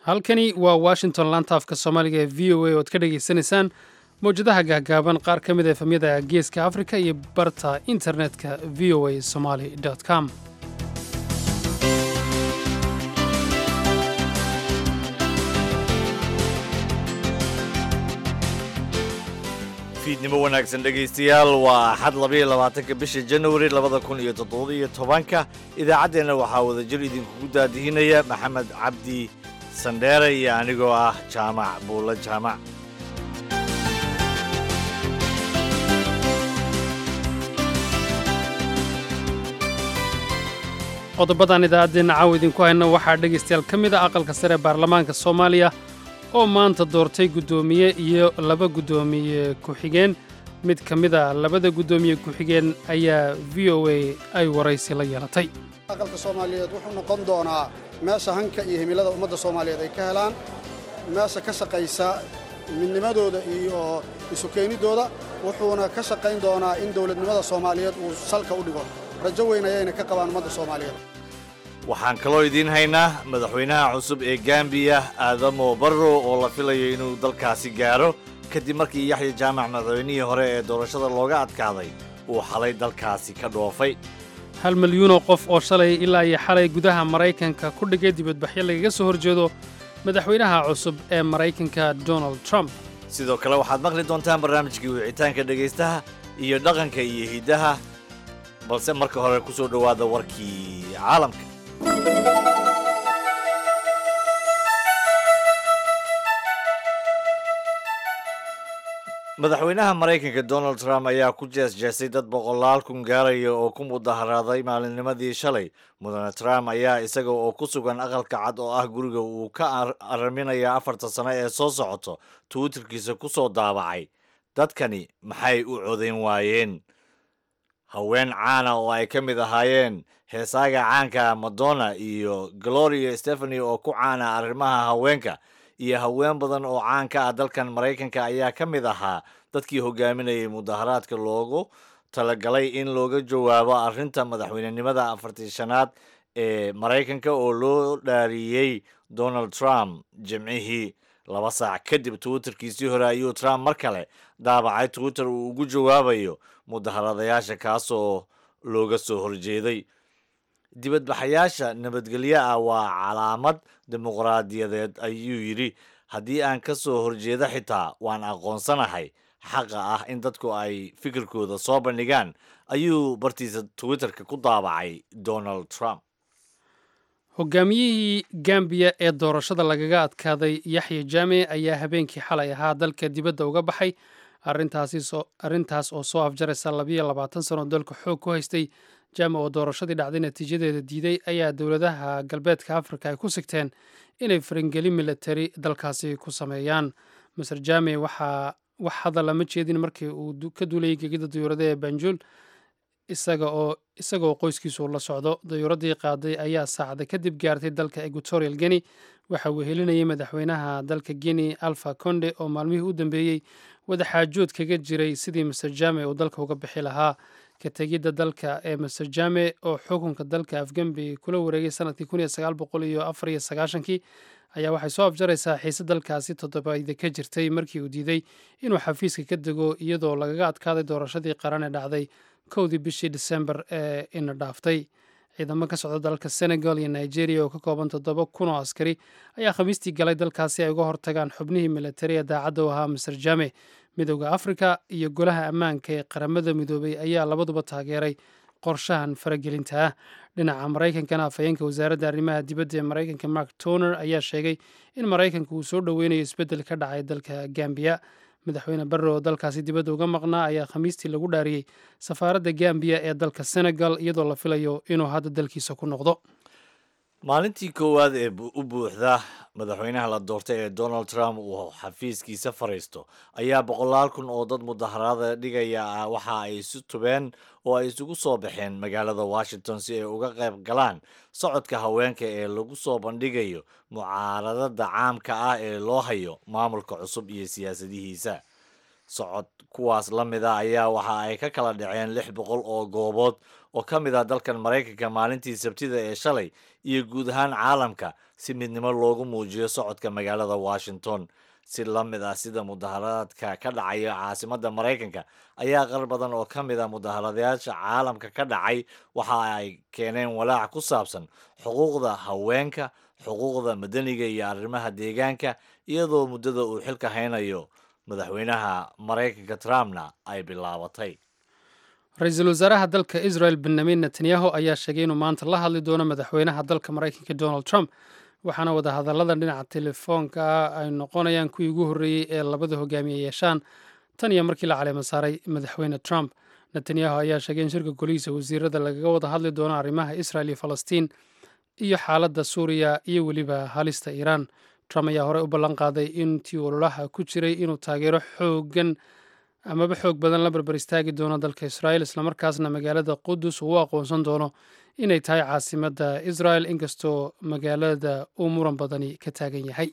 halkani waa washington lantaafka soomaaliga ee v o a oad ka dhagaysanaysaan mawjadaha gaagaaban qaar ka mid a efamyada geeska afrika iyo barta internetka v o a somaly com fiidnimo wanaagsan dhegaystayaal waa axad labaiyo labaatanka bisha januari labada kun iyo toddoba-iyo tobanka idaacaddeenna waxaa wadajir idinkugu daadihinaya maxamed cabdi sandheere iyo anigoo ah jaamac buulla jaamac qodobadan idaacaddeenna caawa idinku hayna waxaa dhegaystayaal ka mid a aqalka sare ee baarlamaanka soomaaliya oo maanta doortay guddoomiye iyo laba guddoomiye ku-xigeen mid ka mid a labada guddoomiye ku-xigeen ayaa v o a ay waraysi la yeelatay aqalka soomaaliyeed wuxuu noqon doonaa meesha hanka iyo himilada ummadda soomaaliyeed ay ka helaan meesha ka shaqaysa midnimadooda iyo isukeeniddooda wuxuuna ka shaqayn doonaa in dowladnimada soomaaliyeed uu salka u dhigo rajo weyn ayayna ka qabaan ummadda soomaaliyeed waxaan kaloo idiin haynaa madaxweynaha cusub ee gambiya aadamo barrow oo la filayo inuu dalkaasi gaaro kadib markii yaxya jaamac madaxweynihii hore ee doorashada looga adkaaday uu xalay dalkaasi ka dhoofay hal milyuunoo qof oo shalay ilaa iyo xalay gudaha maraykanka ku dhigay dibadbaxyo lagaga soo horjeedo madaxweynaha cusub ee maraykanka donald trump sidoo kale waxaad maqli doontaan barnaamijkii wicitaanka dhegaystaha iyo dhaqanka iyo hiddaha balse marka hore ku soo dhowaada warkii caalamka madaxweynaha maraykanka donald trump ayaa ku jeesjeesay dad boqolaal kun gaaraya oo ku mudaharaaday maalinnimadii shalay mudane trump ayaa isaga oo ku sugan aqalka cad oo ah guriga uu ka araminaya afarta sano ee soo socoto twitterkiisa ku soo daabacay dadkani maxay u codayn waayeen haween caana oo ay ka mid ahaayeen heesaaga caanka madonna iyo gloria stephani oo ku caana arrimaha haweenka iyo haween badan oo caan ka ah dalkan maraykanka ayaa ka mid ahaa dadkii hogaaminayay mudaharaadka loogu talagalay in looga jawaabo arrinta madaxweynenimada afartii shanaad ee maraykanka oo loo dhaariyey donald trump jimcihii laba saac kadib twitterkiisii hore ayuu trump mar kale daabacay twitter uu ugu jawaabayo mudaharadayaasha kaasoo looga soo horjeeday dibadbaxayaasha nabadgelyo ah waa calaamad dimuqraadiyadeed ayuu yidhi haddii aan ka soo horjeedo xitaa waan aqoonsanahay xaqa ah in dadku ay fikirkooda soo bandhigaan ayuu bartiisa twitterka ku daabacay donald trump hogaamiyihii gambiya ee doorashada lagaga adkaaday yaxya jaame ayaa habeenkii xalay ahaa dalka dibadda uga baxay arrintaas oo soo afjaraysa labiyo labaatan sano dalka xoog ku haystay jaame oo doorashadii dhacday natiijadeeda diiday ayaa dowladaha galbeedka afrika ay ku sigteen inay farangeli milatari dalkaasi ku sameeyaan maser jaame waxaa wax hadalla ma jeedin markii uu ka duulayay gegida dayuurada ee banjul isagaoo qoyskiisu la socdo dayuuradii qaaday ayaa saacada kadib gaartay dalka equatorial guinea waxa uu helinayay madaxweynaha dalka guinea alfa conde oo maalmihii u dambeeyey wadaxaajood kaga jiray sidii maser jame uu dalka uga bixi lahaa ka tegidda dalka ee maser jame oo xukunka dalka afgembi kula wareegay sanadkii kii ayaa waxay soo afjaraysaa xiise dalkaasi toddobaadya ka jirtay markii uu diiday inuu xafiiska ka dego iyadoo lagaga adkaaday doorashadii qaran ee dhacday kowdii bishii disembar ee ina dhaaftay ciidamo ka socda dalalka senegal iyo nigeria oo ka kooban toddoba kun oo askari ayaa khamiistii galay dalkaasi ay uga hortagaan xubnihii militari ee daacadda u ahaa maser jame midooda afrika iyo golaha ammaanka ee qaramada midoobay ayaa labaduba taageeray qorshahan faragelinta ah dhinaca maraykankana afhayeenka wasaaradda arrimaha dibadda ee maraykanka mark toner ayaa sheegay in maraykanka uu soo dhoweynayo isbeddel ka dhacay dalka gambiya madaxweyne barre oo dalkaasi dibadda uga maqnaa ayaa khamiistii lagu dhaariyey safaaradda gambiya ee dalka senegal iyadoo la filayo inuu hadda dalkiisa ku noqdo maalintii koowaad ee u buuxda madaxweynaha la doortay ee donald trump uu xafiiskiisa fariisto ayaa boqolaal kun oo dad mudaharaada dhigaya ah waxa ay isu tubeen oo ay isugu soo baxeen magaalada washington si ay uga qayb galaan socodka haweenka ee lagu soo bandhigayo mucaaradada caamka ah ee loo hayo maamulka cusub iyo siyaasadihiisa socod kuwaas la mid a ayaa waxa ay ka kala dhaceen lix boqol oo goobood oo ka mid ah dalkan maraykanka maalintii sabtida ee shalay iyo guud ahaan caalamka si midnimo loogu muujiyo socodka magaalada washington si la mid ah sida mudaharaadka ka dhacaya caasimadda maraykanka ayaa qar badan oo ka mid ah mudaharadayaasha caalamka ka dhacay waxa ay keeneen walaac ku saabsan xuquuqda haweenka xuquuqda madaniga iyo arrimaha deegaanka iyadoo muddada uu xilka haynayo madaxweynaha maraykanka trumpna ay bilaabatay ra-iisul wasaaraha dalka israel benyamin netanyahu ayaa sheegay inuu maanta la hadli doono madaxweynaha dalka maraykanka donald trump waxaana wadahadalladan dhinaca telefoonka ah ay noqonayaan kuwii ugu horreeyey ee labada hogaamiye yeeshaan tan iyo markii la caleema saaray madaxweyne trump netanyahu ayaa sheegay in shirka golihiisa wasiirada lagaga wada hadli doono arrimaha israel iyo falastiin iyo xaaladda suuriya iyo weliba halista iiraan trump ayaa horey u ballan qaaday intii ololaha ku jiray inuu taageero xoogan amaba xoog badan la barbar istaagi doono dalka israel islamarkaasna magaalada qudus uu u aqoonsan doono inay tahay caasimadda israel inkastoo magaalada uu muran badani ka taagan yahay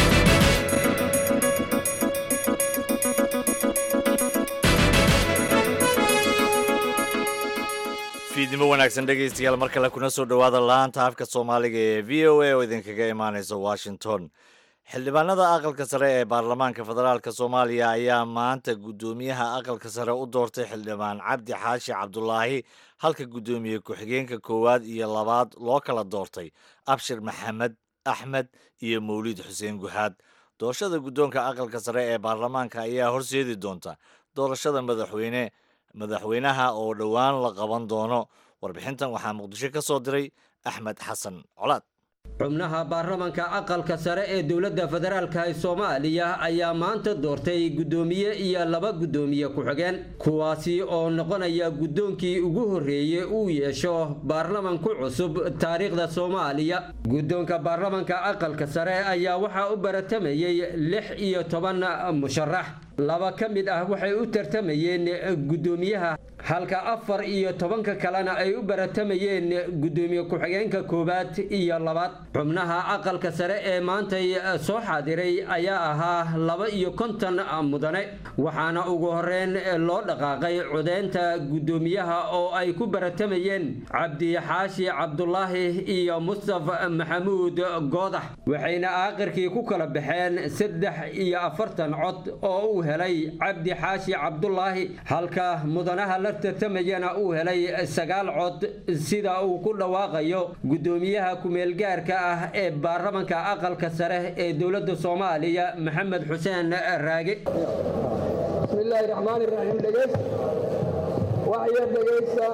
fiidnimo wanaagsan dhegaystayaal mar kale kuna soo dhowaada laanta afka soomaaliga ee v o a oo idinkaga imaaneysa washington xildhibaanada aqalka sare ee baarlamaanka federaalk soomaaliya ayaa maanta guddoomiyaha aqalka sare u doortay xildhibaan cabdi xaashi cabdulaahi halka guddoomiye ku-xigeenka koowaad iyo labaad loo kala doortay abshir maxamed axmed iyo mawlid xuseen guhaad doorashada guddoonka aqalka sare ee baarlamaanka ayaa horseedi doonta doorashada madaxweyne madaxweynaha oo dhowaan la qaban doono warbixintan waxaa muqdisho ka soo diray axmed xasan colaad xubnaha baarlamanka aqalka sare ee dowladda federaalka ee soomaaliya ayaa maanta doortay guddoomiye iyo laba guddoomiye ku-xigeen kuwaasi oo noqonaya guddoonkii ugu horreeyey uu yeesho baarlamanku cusub taariikhda soomaaliya guddoonka baarlamanka aqalka sare ayaa waxaa u baratamayey lix iyo toban musharax laba ka mid ah waxay u tartamayeen guddoomiyaha halka afar iyo tobanka kalena ay u baratamayeen guddoomiye ku-xigeenka koowaad iyo labaad xubnaha aqalka sare ee maantay soo xaadiray ayaa ahaa laba iyo konton mudane waxaana ugu horeyn loo dhaqaaqay codeynta guddoomiyaha oo ay ku baratamayeen cabdi xaashi cabdulaahi iyo mustafa maxamuud goodax waxayna aaqirkii ku kala baxeen saddex iyo afartan cod oo uu helay cabdi xaashi cabdulaahi halka mudanaha la tartamayana uu helay sagaal cod sida uu ku dhawaaqayo guddoomiyaha ku-meelgaarka ah ee baarlamanka aqalka sare ee dowladda soomaaliya maxamed xuseen raage bismillaahi raxmaani raxiim dhegeys waxyar dhegaysta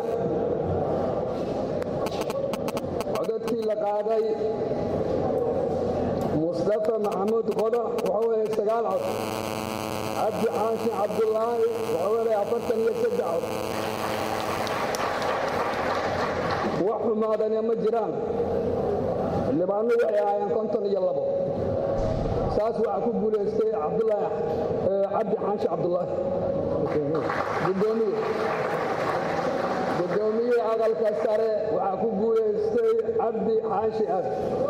codadkii la qaaday mustafa maxamuud qodax wuxuu helay sagaal cod cabdi xaashi cabdulaahi wuxuu helay afartan iyo saddex cod wax xumaadana ma jiraan xildhibaanadu waxay ahaayeen konton iyo labo saas waxaa ku guulaystay cabdulaahi cabdi xaashi cabdulaahi gudoomiye guddoomiyihii aqalka sare waxaa ku guulaystay cabdi xaashi ab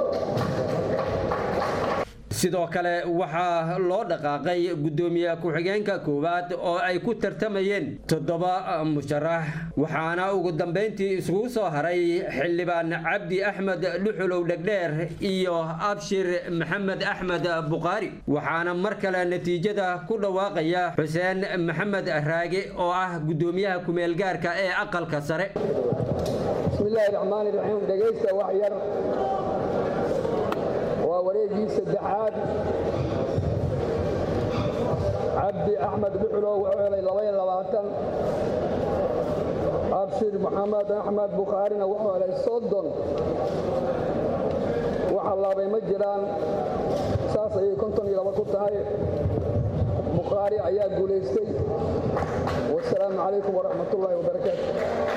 sidoo kale waxaa loo dhaqaaqay guddoomiye ku-xigeenka koowaad oo ay ku tartamayeen toddoba musharax waxaana ugu dambayntii isugu soo haray xildhibaan cabdi axmed dhuxulow dhegdheer iyo abshir maxamed axmed bukhaari waxaana mar kale natiijada ku dhawaaqaya xuseen maxamed raage oo ah guddoomiyaha ku-meelgaarka ee aqalka sare bismillaahi raxmaani raxiim dhegaysta wax yar waa wareegii saddexaad cabdi axmed dhuxulow wuxuu helay labaiyo labaatan abshir maxamed axmed bukhaarina wuxuu helay soddon wax allaabay ma jiraan saas ayay konton iyo laba ku tahay bukhaari ayaa guulaystay wasalaamu calaykum waraxmat ullaahi wabarakaatu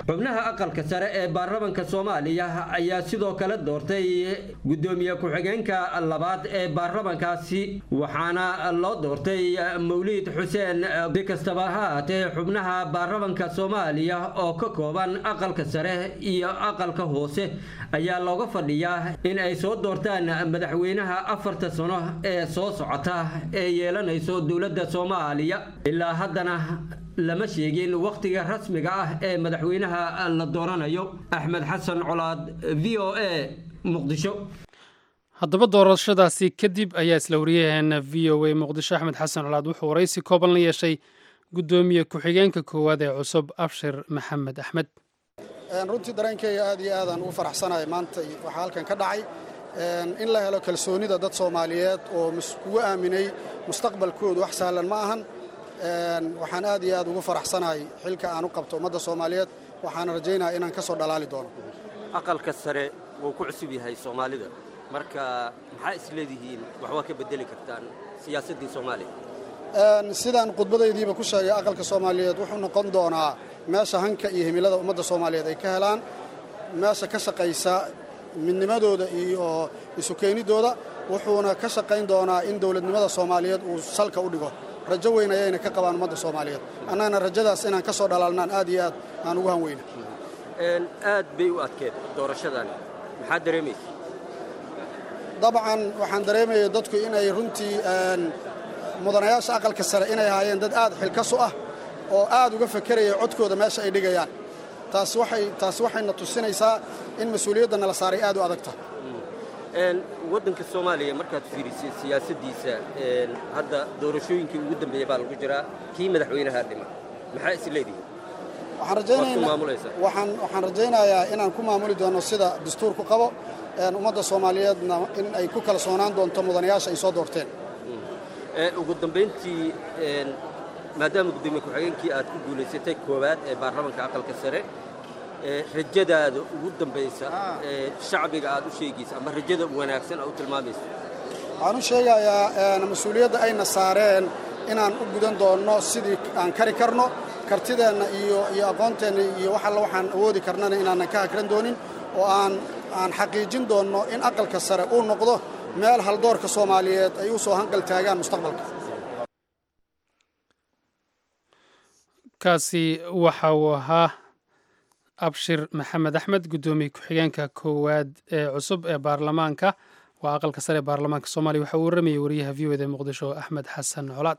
xubnaha aqalka sare ee baarlamanka soomaaliya ayaa sidoo kale doortay gudoomiye ku-xigeenka labaad ee baarlamankaasi waxaana loo doortay mawliid xuseen si kastaba ha haatee xubnaha baarlamanka soomaaliya oo ka kooban aqalka sare iyo aqalka hoose ayaa looga fadhiyaa in ay soo doortaan madaxweynaha afarta sano ee soo socota ee yeelanayso dowladda soomaaliya ilaa haddana lama sheegin wakhtiga rasmiga ah ee madaxweynaha la dooranayo axmed xasan colaad v o a muqdisho haddaba doorashadaasi kadib ayaa isla wariyaheena v o a muqdisho axmed xasan colaad wuxuu waraysi kooban la yeeshay guddoomiye ku-xigeenka koowaad ee cusub abshir maxamed axmed runtii dareenkayga aad iyo aadaan ugu faraxsanahay maanta waxaa halkan ka dhacay in la helo kalsoonida dad soomaaliyeed oo kugu aaminay mustaqbalkoodu wax sahlan ma ahan waxaan aad iyo aad ugu faraxsanahay xilka aan u qabto ummadda soomaaliyeed waxaana rajaynaya inaan ka soo dhalaali doono aqalka sare wuu ku cusub yahay soomaalida marka maxaa isleedihiin waxbaa ka bedeli kartaan siyaasaddii soomaaliya sidaan khudbadaydiiba ku sheegay aqalka soomaaliyeed wuxuu noqon doonaa meesha hanka iyo himilada ummadda soomaaliyeed ay ka helaan meesha ka shaqaysa midnimadooda iyo isu keenidooda wuxuuna ka shaqayn doonaa in dowladnimada soomaaliyeed uu salka u dhigo rajo weyn ayayna ka qabaan ummadda soomaaliyeed annagana rajadaas inaan ka soo dhalaalnaan aad iyo aad aan ugu hanweyna aad bay u adkeed doorashadan maxaa dareemaysa dabcan waxaan dareemaya dadku inay runtii mudanayaasha aqalka sare inay ahaayeen dad aad xilkasu ah oo aad uga fekeraya codkooda meesha ay dhigayaan taasi waxayna tusinaysaa in mas-uuliyadda nala saaray aad u adag tahay waddanka soomaaliya markaad fiirisay siyaasaddiisa hadda doorashooyinkii ugu dambeeya baa lagu jiraa kii madaxweynaha dhima maxaa is leedihin waxaan rajaynayaa inaan ku maamuli doono sida dastuurku qabo ummadda soomaaliyeedna in ay ku kalsoonaan doonto mudanayaasha ay soo doorteen ugu dambayntii maadaama gudoomiye ku-xigeenkii aad ku guulaysatay koowaad ee baarlamanka aqalka sare rajadaada ugu dambaysa shacbiga aad u sheegaysa ama rajada wanaagsan aad u tilmaamaysa waxaan u sheegayaa mas-uuliyadda ayna saareen inaan u gudan doonno sidii aan kari karno kartideenna iyo iyo aqoonteenna iyo wax alla waxaan awoodi karnana inaanan ka hakran doonin oo aan aan xaqiijin doonno in aqalka sare uu noqdo meel haldoorka soomaaliyeed ay u soo hanqal taagaan mustaqbalka kaasi waxa uu ahaa abshir maxamed axmed guddoomiye ku-xigeenka koowaad ee cusub ee baarlamaanka waa aqalka sare ee baarlamaanka soomaaliya waxa uu waramayay wariyaha v o d muqdisho axmed xasan colaad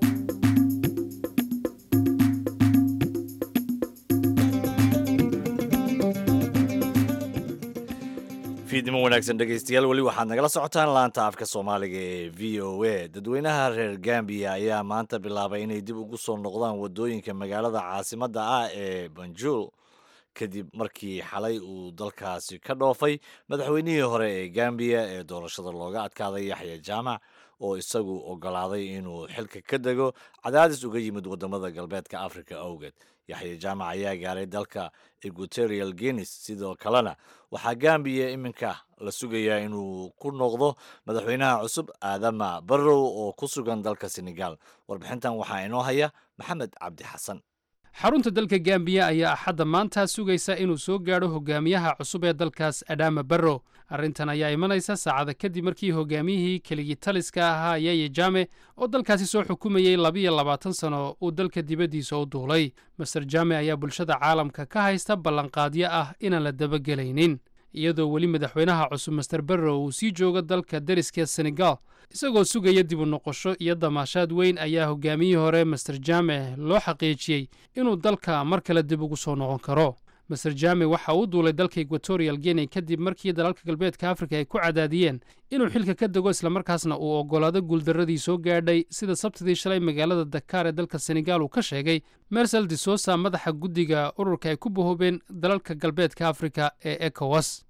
fiidnimo wanaagsan dhegaystayaal weli waxaad nagala socotaan laanta afka soomaaliga ee v o a dadweynaha reer gambiya ayaa maanta bilaabay inay dib ugu soo noqdaan wadooyinka magaalada caasimadda ah ee banjul kadib markii xalay uu dalkaasi ka dhoofay madaxweynihii hore ee gambiya ee doorashada looga adkaaday yaxya jaamac oo isagu ogolaaday inuu xilka ka dego cadaadis uga yimid wadamada galbeedka africa awgeed yaxya jaamac ayaa gaaray dalka equatorial guinis sidoo kalena waxaa gambiya iminka la sugayaa inuu ku noqdo madaxweynaha cusub aadama barrow oo ku sugan dalka senegal warbixintan waxaa inoo haya maxamed cabdi xasan xarunta dalka gambiya ayaa axadda maanta sugaysa inuu soo gaadho hogaamiyaha cusub ee dalkaas adama barrow arrintan ayaa imanaysa saacada kadib markii hogaamiyihii keligii taliska ahaa yaya jame oo dalkaasi soo xukumayey labiyo labaatan sano uu dalka dibaddiisa u duulay master jame ayaa bulshada caalamka ka haysta ballanqaadyo ah inaan la dabagelaynin iyadoo weli madaxweynaha cusub master barrow uu sii joogo dalka dariska senegal isagoo sugaya dib u noqosho iyo damaashaad weyn ayaa hogaamiyihii hore master jame loo xaqiijiyey inuu dalka mar kale dib ugu soo noqon karo master jame waxa uu duulay dalka equatorial guinea kadib markii dalalka galbeedka afrika ay ku cadaadiyeen inuu xilka ka dego islamarkaasna uu oggolaado guuldarradii soo gaadhay sida sabtidii shalay magaalada dakaar ee dalka senegal uu ka sheegay mersel de sosa madaxa guddiga ururka ay ku bahoobeen dalalka galbeedka afrika ee ecowas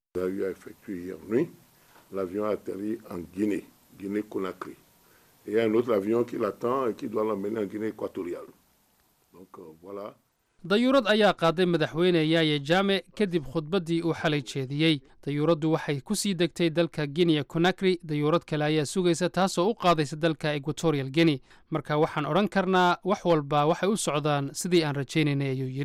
L'avion a atterri en Guinée, Guinée-Conakry. Et il y a un autre avion qui l'attend et qui doit l'emmener en Guinée équatoriale. Donc euh, voilà. dayuurad ayaa qaaday madaxweyne yaaya jaame kadib khudbaddii uu xalay jeediyey dayuuraddu waxay ku sii degtay dalka guinea conakry dayuurad kale ayaa sugaysa taasoo u qaadaysa dalka equatorial guinea marka waxaan odhan karnaa wax walba waxay u socdaan sidii aan rajaynaynay ayuu yidhi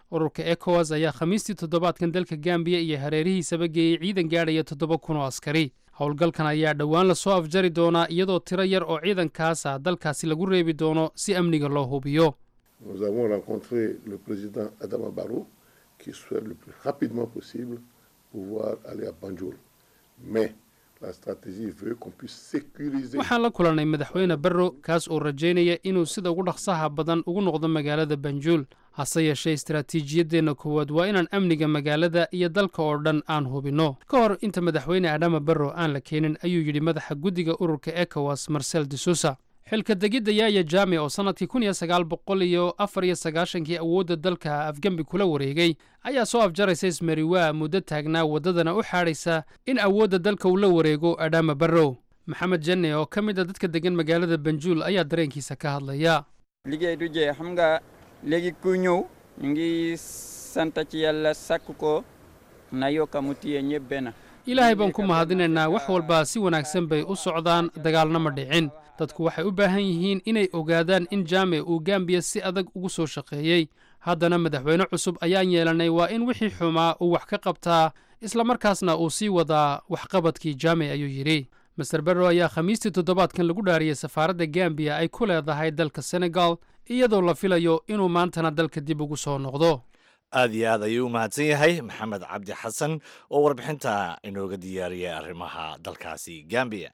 ururka ekowas ayaa khamiistii toddobaadkan dalka gambiya iyo hareerihiisaba geeyey ciidan gaadhaya toddoba kun oo askari howlgalkan ayaa dhowaan lasoo afjari doonaa iyadoo tiro yar oo ciidankaas ah dalkaasi lagu reebi doono si amniga loo hubiyo Nous avons rencontré le président Adama Barrow qui souhaite le plus rapidement possible pouvoir aller à Banjul. Mais la stratégie veut qu'on puisse sécuriser. waxaan la kulannay madaxweyne barrow kaas oo rajaynaya inuu sida ugu dhaqsaha badan ugu noqdo magaalada banjuul hase yeeshee istaraatiijiyadeenna koowaad waa inaan amniga magaalada iyo dalka oo dhan aan hubinno ka hor inta madaxweyne adama barrow aan la keenin ayuu yidhi madaxa guddiga ururka ekowas marcel de sousa xilka degidda yaaya jaame oo sannadkii kun iyo sagaal boqol iyo afar iyo sagaashankii awoodda dalka afgembi kula wareegay ayaa soo afjaraysa ismariwaa muddo taagnaa waddadana u xaadhaysa in awoodda dalka uu la wareego adama barrow maxamed jenne oo ka mid a dadka degan magaalada banjuul ayaa dareenkiisa ka hadlaya liggéey du jeex xam nga léegi ku ñëw ñu ngi sant ci yàlla sàkk ko na yokka mu tiye ñëpp benn ilaahay baan ku mahadinaynaa wax walba si wanaagsan bay u socdaan dagaalna ma dhicin dadku waxay u baahan yihiin inay ogaadaan in jaame uu gambiya si adag ugu soo shaqeeyey haddana madaxweyne cusub ayaan yeelanay waa in wixii xumaa uu wax ka qabtaa islamarkaasna uu sii wadaa waxqabadkii jaame ayuu yidhi master berro ayaa khamiistii toddobaadkan lagu dhaariyey safaaradda gambiya ay ku leedahay dalka senegal iyadoo la filayo inuu maantana dalka dib ugu soo noqdo aad iyo aad ayuu u mahadsan yahay maxamed cabdi xasan oo warbixinta inooga diyaariyay arrimaha dalkaasi gambiya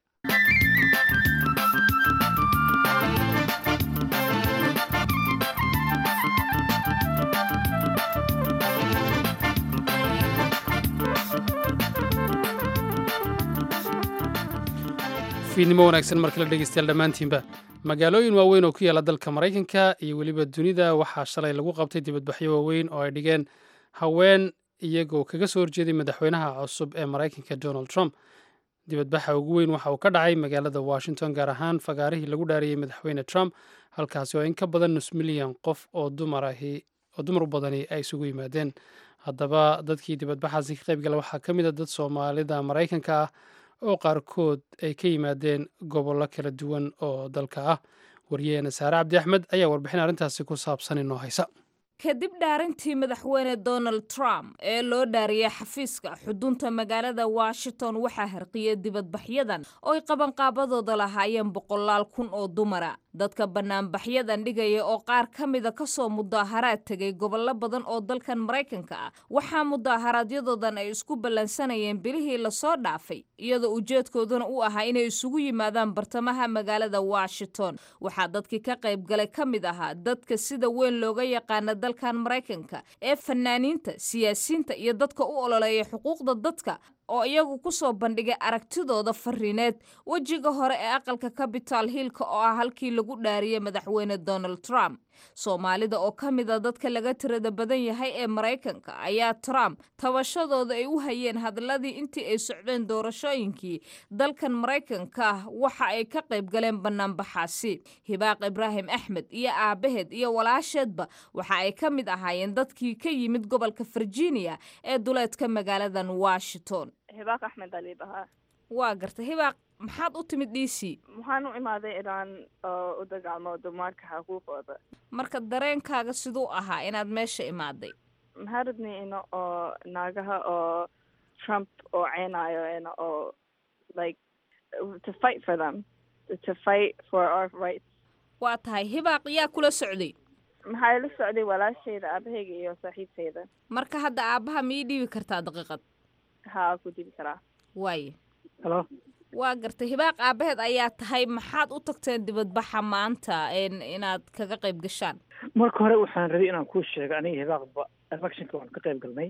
fiidnimo wanaagsan markale dhegeystayaal dhammaantiinba magaalooyin waaweyn oo ku yaala dalka maraykanka iyo weliba dunida waxaa shalay lagu qabtay dibadbaxyo waaweyn oo ay dhigeen haween iyagoo kaga soo horjeeday madaxweynaha cusub ee maraykanka donald trump dibadbaxa ugu weyn waxa uu ka dhacay magaalada washington gaar ahaan fagaarihii lagu dhaariyey madaxweyne trump halkaasi oo in ka badan nus milyan qof oo dumarahi oo dumar u badani ay isugu yimaadeen haddaba dadkii dibadbaxaasi ka qaybgala waxaa ka mid a dad soomaalida maraykanka ah oo qaarkood ay ka yimaadeen gobollo kala duwan oo dalka ah wariyaheena saare cabdi axmed ayaa warbixin arrintaasi ku saabsan inoo haysa kadib dhaarintii madaxweyne donald trump ee loo dhaariyey xafiiska xudunta magaalada washington waxaa harqiyey dibadbaxyadan oo ay qabanqaabadooda lahaayeen boqolaal kun oo dumara dadka banaanbaxyadan dhigaya oo qaar ka mida kasoo mudaaharaad tegay gobollo badan oo dalkan maraykanka ah waxaa mudaaharaadyadoodan ay isku ballansanayeen bilihii lasoo dhaafay iyadoo ujeedkooduna u ahaa inay isugu yimaadaan bartamaha magaalada washington waxaa dadkii ka qaybgalay ka mid ahaa dadka sida weyn looga yaqaana dalkan maraykanka ee fanaaniinta siyaasiyiinta iyo dadka u ololeeya xuquuqda dadka oo iyagu ku soo bandhigay aragtidooda fariineed wejiga hore ee aqalka capital hillka oo ah halkii lagu dhaariyey madaxweyne donald trump soomaalida oo ka mid a dadka laga tirada badan yahay ee maraykanka ayaa trump tabashadooda ay u hayeen hadalladii intii ay socdeen doorashooyinkii dalkan maraykanka waxa ay ka qayb galeen banaanbaxaasi hibaaq ibraahim axmed iyo aabaheed iyo walaasheedba waxa ay ka mid ahaayeen dadkii ka yimid gobolka virginia ee duleedka magaaladan washington hibaaq axmed aliib ahaa waa garta hibaaq maxaad u timid d c waxaan u imaaday inaan u dagaalmo dumarka xuquuqooda marka dareenkaaga siduu ahaa inaad meesha imaaday maxaa rabnay ina oo naagaha oo trump oo ceynayo ina oo like to fight for them to fight for our rights waa tahay hibaaq yaa kula socday maxaa la socday walaashayda aabahayga iyo saaxiibtayda marka hadda aabaha ma ii dhiibi kartaa daqiiqad haa ku dibi karaa waaye halo waa gartay hibaaq aabaheed ayaa tahay maxaad u tagteen dibadbaxa maanta inaad kaga qayb gashaan marka hore waxaan rabay inaan kuu sheego aniga hibaaqba electionka waan ka qayb galnay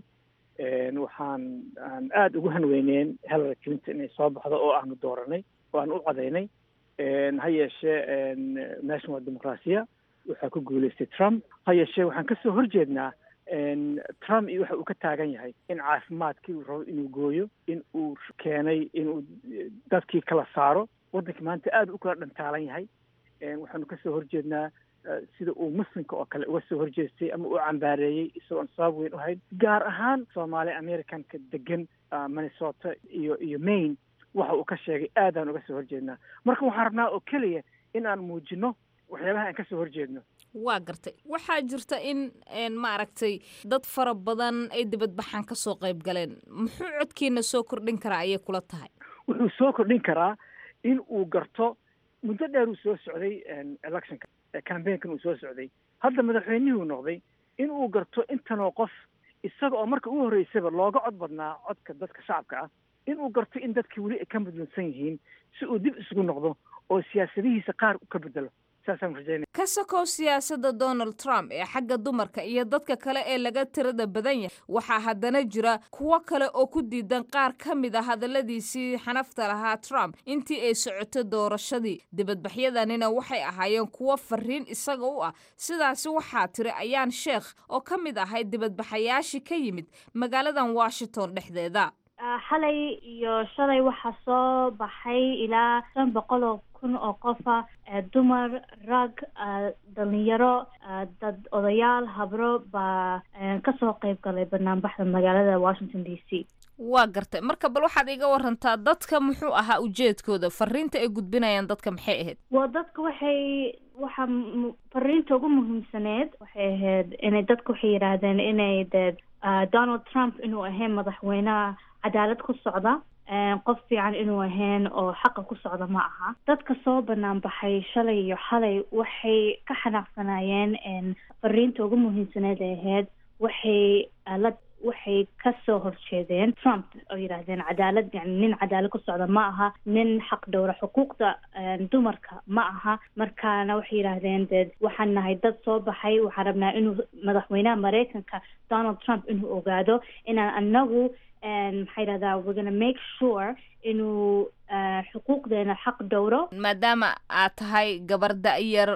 waxaan aan aada ugu hanweyneen hillary clinton inay soo baxdo oo aanu dooranay oo aan u codaynay ha yeeshee meeshan waa dimuqraasiya waxaa ku guulaystay trump ha yeeshee waxaan kasoo horjeednaa trump iyo waxa uu ka taagan yahay in caafimaadkii uu rabo inuu gooyo in uu keenay inuu dadkii kala saaro waddankii maanta aada u kala dhantaalan yahay waxaanu kasoo horjeednaa sida uu muslimka oo kale uga soo horjeestay ama uu cambaareeyey isagoon sabab weyn u hayn gaar ahaan soomaali americanka degan minnesota iyo iyo maine waxa uu ka sheegay aadaan uga soo horjeednaa marka waxaan rabnaa oo keliya in aan muujino waxyaabaha aan kasoo horjeedno waa gartay waxaa jirta in maaragtay dad fara badan ay dibadbaxan ka soo qayb galeen muxuu codkiina soo kordhin karaa ayay kula tahay wuxuu soo kordhin karaa in uu garto muddo dheer uu soo socday electionka cambaynkan uu soo socday hadda madaxweynihii uu noqday in uu garto intanoo qof isaga oo marka ugu horreysaba looga cod badnaa codka dadka shacabka ah in uu garto in dadkii weli ay ka mudunsan yihiin si uu dib isugu noqdo oo siyaasadihiisa qaar ka bedelo ka sokow siyaasadda donald trump ee xagga dumarka iyo dadka kale ee laga tirada badan yahay waxaa haddana jira kuwo kale oo ku diidan qaar ka mid a hadalladiisii xanafta lahaa trump intii ay socoto doorashadii dibadbaxyadanina waxay ahaayeen kuwo fariin isaga u ah sidaasi waxaa tiri ayaan sheekh oo ka mid ahayd dibadbaxayaashii ka yimid magaaladan washington dhexdeeda xalay iyo shalay waxaa soo baxay ilaa shan boqol oo kun oo qofa dumar rag dhalinyaro dad odayaal habro baa kasoo qayb galay banaanbaxda magaalada washington d c waa gartay marka bal waxaad iga warantaa dadka muxuu ahaa ujeedkooda fariinta ay gudbinayaan dadka maxay ahayd waa dadka waxay waxa fariinta ugu muhiimsaneed waxay ahayd inay dadka waxay yidhaahdeen inay de donald trump inuu ahayn madaxweyneha cadaalad ku socda qof fiican inuu ahayn oo xaqa ku socda ma aha dadka soo banaan baxay shalay iyo xalay waxay ka xanaaqsanayeen fariinta ugu muhiimsaneed ay ahayd waxay la waxay kasoo horjeedeen trump oo yidhaahdeen cadaalad yani nin cadaalad ku socda ma aha nin xaq dhowra xuquuqda dumarka ma aha markaana waxay yidhaahdeen de waxaan nahay dad soo baxay waxaan rabnaa inuu madaxweynaha maraykanka donald trump inuu ogaado inaan anagu maxaa yidhahdaa we're gonna make sure inuu xuquuqdeena xaq dhowro maadaama aad tahay gabar da-yar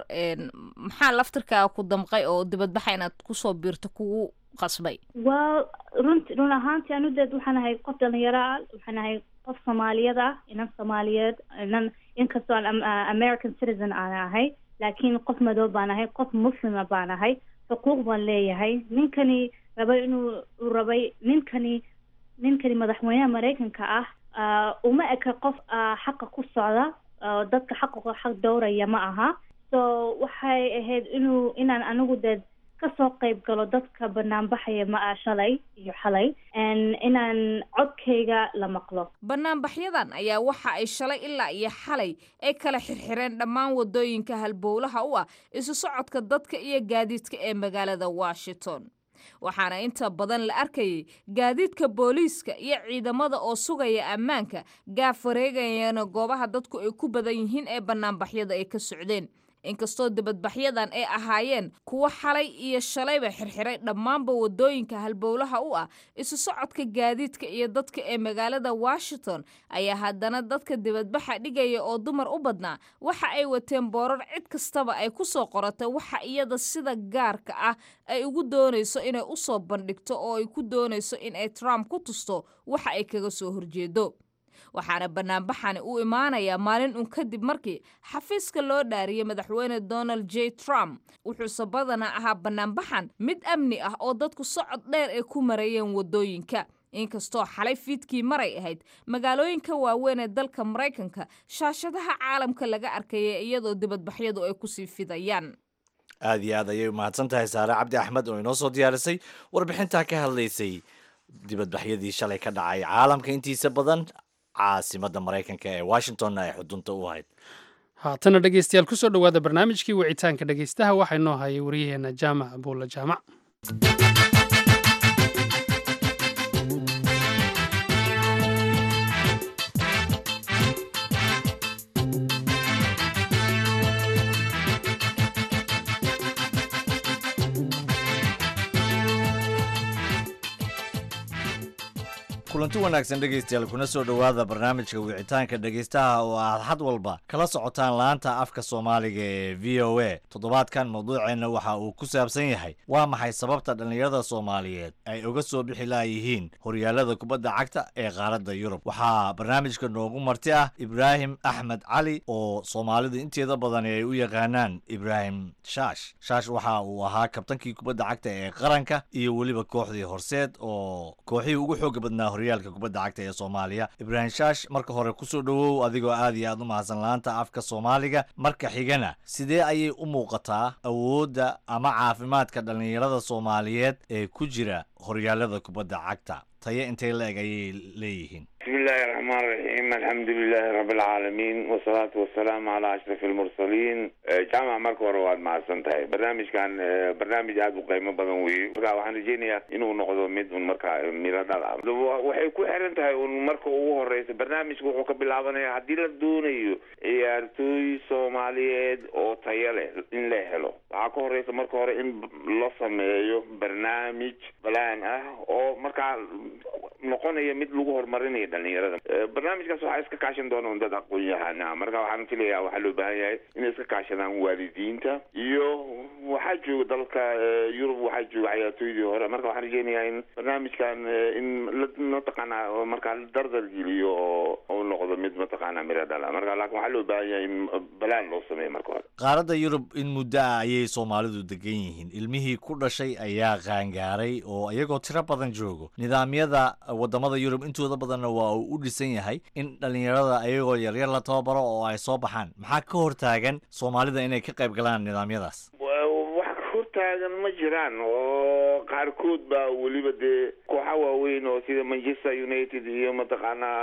maxaa laftirkaa ku damqay oo dibadbaxa inaad kusoo biirto kugu qasbay well runt run ahaantii anu deed waxaan ahay qof dhalinyaro ah waxaan ahay qof soomaaliyad ah inan soomaaliyeed inan inkastoo aan american citizen aan ahay laakiin qof madow baan ahay qof muslima baan ahay xuquuq baan leeyahay ninkani rabay inuu uu rabay ninkani ninkani madaxweynaha maraykanka ah uma eka qof xaqa ku socda dadka xaqa xaq dhowraya ma aha so waxay ahayd inuu inaan anigu dee kasoo qayb galo dadka banaanbaxaya ma ah shalay iyo xalay inaan codkayga la maqlo banaanbaxyadan ayaa waxa ay shalay ilaa iyo xalay ay kala xirxireen dhammaan wadooyinka halbowlaha u ah isu socodka dadka iyo gaadiidka ee magaalada washington waxaana inta badan la arkayay gaadiidka booliiska iyo ciidamada oo sugaya ammaanka gaaf wareegayana goobaha dadku ay ku badan yihiin ee banaanbaxyada ay ka socdeen inkastoo dibadbaxyadan ay ahaayeen kuwo xalay iyo shalayba xirxiray dhammaanba wadooyinka halbowlaha u ah isu socodka gaadiidka iyo dadka ee magaalada washington ayaa haddana dadka dibadbaxa dhigaya oo dumar u badnaa waxa ay wateen boorar cid kastaba ay ku soo qoratay waxa iyada sida gaarka ah ay ugu doonayso inay u soo bandhigto oo ay ku doonayso in ay trump ku tusto waxa ay kaga soo horjeedo waxaana banaanbaxani u imaanayaa maalin un kadib markii xafiiska loo dhaariyey madaxweyne donald j trump wuxuuse badanaa ahaa banaanbaxan mid amni ah oo dadku socod dheer ay ku marayeen wadooyinka inkastoo xalay fiidkii maray ahayd magaalooyinka waaweyn ee dalka maraykanka shaashadaha caalamka laga arkaya iyadoo dibadbaxyadu ay kusii fidayaan aad iyo aad ayay umahadsan tahay saare cabdi axmed oo inoo soo diyaarisay warbixintaa ka hadlaysay dibadbaxyadii shalay ka dhacay caalamka intiisa badan caasimada maraykanka ee washingtonna ay xudunta u ahayd haatana dhegeystayaal kusoo dhowaada barnaamijkii wicitaanka dhegeystaha waxaa inoo hayay waryaheena jaamac buulla jaamac kulanti wanaagsan dhegaystayaal kuna soo dhowaada barnaamijka wicitaanka dhegaystaha oo aad xad walba kala socotaan laanta afka soomaaliga ee v o a toddobaadkan mawduuceenna waxa uu ku saabsan yahay waa maxay sababta dhallinyarada soomaaliyeed ay uga soo bixi laayihiin horyaalada kubadda cagta ee qaaradda yurub waxaa barnaamijka noogu marti ah ibraahim axmed cali oo soomaalidu inteeda badan ay u yaqaanaan ibraahim shaash shaash waxa uu ahaa kabtankii kubadda cagta ee qaranka iyo weliba kooxdii horseed oo kooxihii ugu xooga badnaa horyaalka kubadda cagta ee soomaaliya ibraahim shaash marka hore kusoo dhowow adigoo aad iyo aad u mahadsan laanta afka soomaaliga marka xigana sidee ayay u muuqataa awoodda ama caafimaadka dhallinyarada soomaaliyeed ee ku jira horyaalada kubadda cagta tayo intay la eg ayay leeyihiin بسم الله الرحمن الرحيم الحمد لله رب العالمين والصلاة والسلام على أشرف المرسلين آه، جامعة marka hore waad mahadsan tahay barnaamijkan آه، barnaamij aad u qiimo badan weeye marka waxaan rajeynayaa inuu noqdo mid un marka miro dhal ah Wa- waxay ku xiran tahay un marka ugu horeysa barnaamijka wuxuu ka bilaabanaya haddii la doonayo ciyaartooy soomaaliyeed oo tayo leh in la helo waxaa ka horeysa marka hore in la sameeyo barnaamij balaan ah oo markaa noqonaya mid lagu horumarinayo dhalinyarada Eh, barnaamijkaas waxaa iska kaashan doona un dad aqoon-yahana marka waxaan filayaa waxaa loo baahan yahay inay iska kaashadaan waalidiinta iyo waxaa jooga dalka eh, yurub waxaa jooga ciyaartooydii hore marka waxaan rajeynayaa in barnaamijkan eh, in la- mataqaanaa oo markaa la dardar geliyo oo uu noqdo mid mataqaanaa miro dhala marka laakiin waxaa loo baahan yahay in balaan loo sameeyo marka hore qaaradda yurub in muddo ah ayay soomaalidu degan yihiin ilmihii ku dhashay ayaa qaangaaray oo iyagoo tiro badan joogo nidaamyada wadamada yurub intooda badanna waa uu u dhisan yahay in dhallinyarada ayagoo yaryar la tababaro oo ay soo baxaan maxaa ka hortaagan soomaalida inay ka qayb galaan nidaamyadaas Wa- wax ka hortaagan ma jiraan oo qaarkood baa weliba dee kooxa waaweyn oo sida manchester united iyo mataqaanaa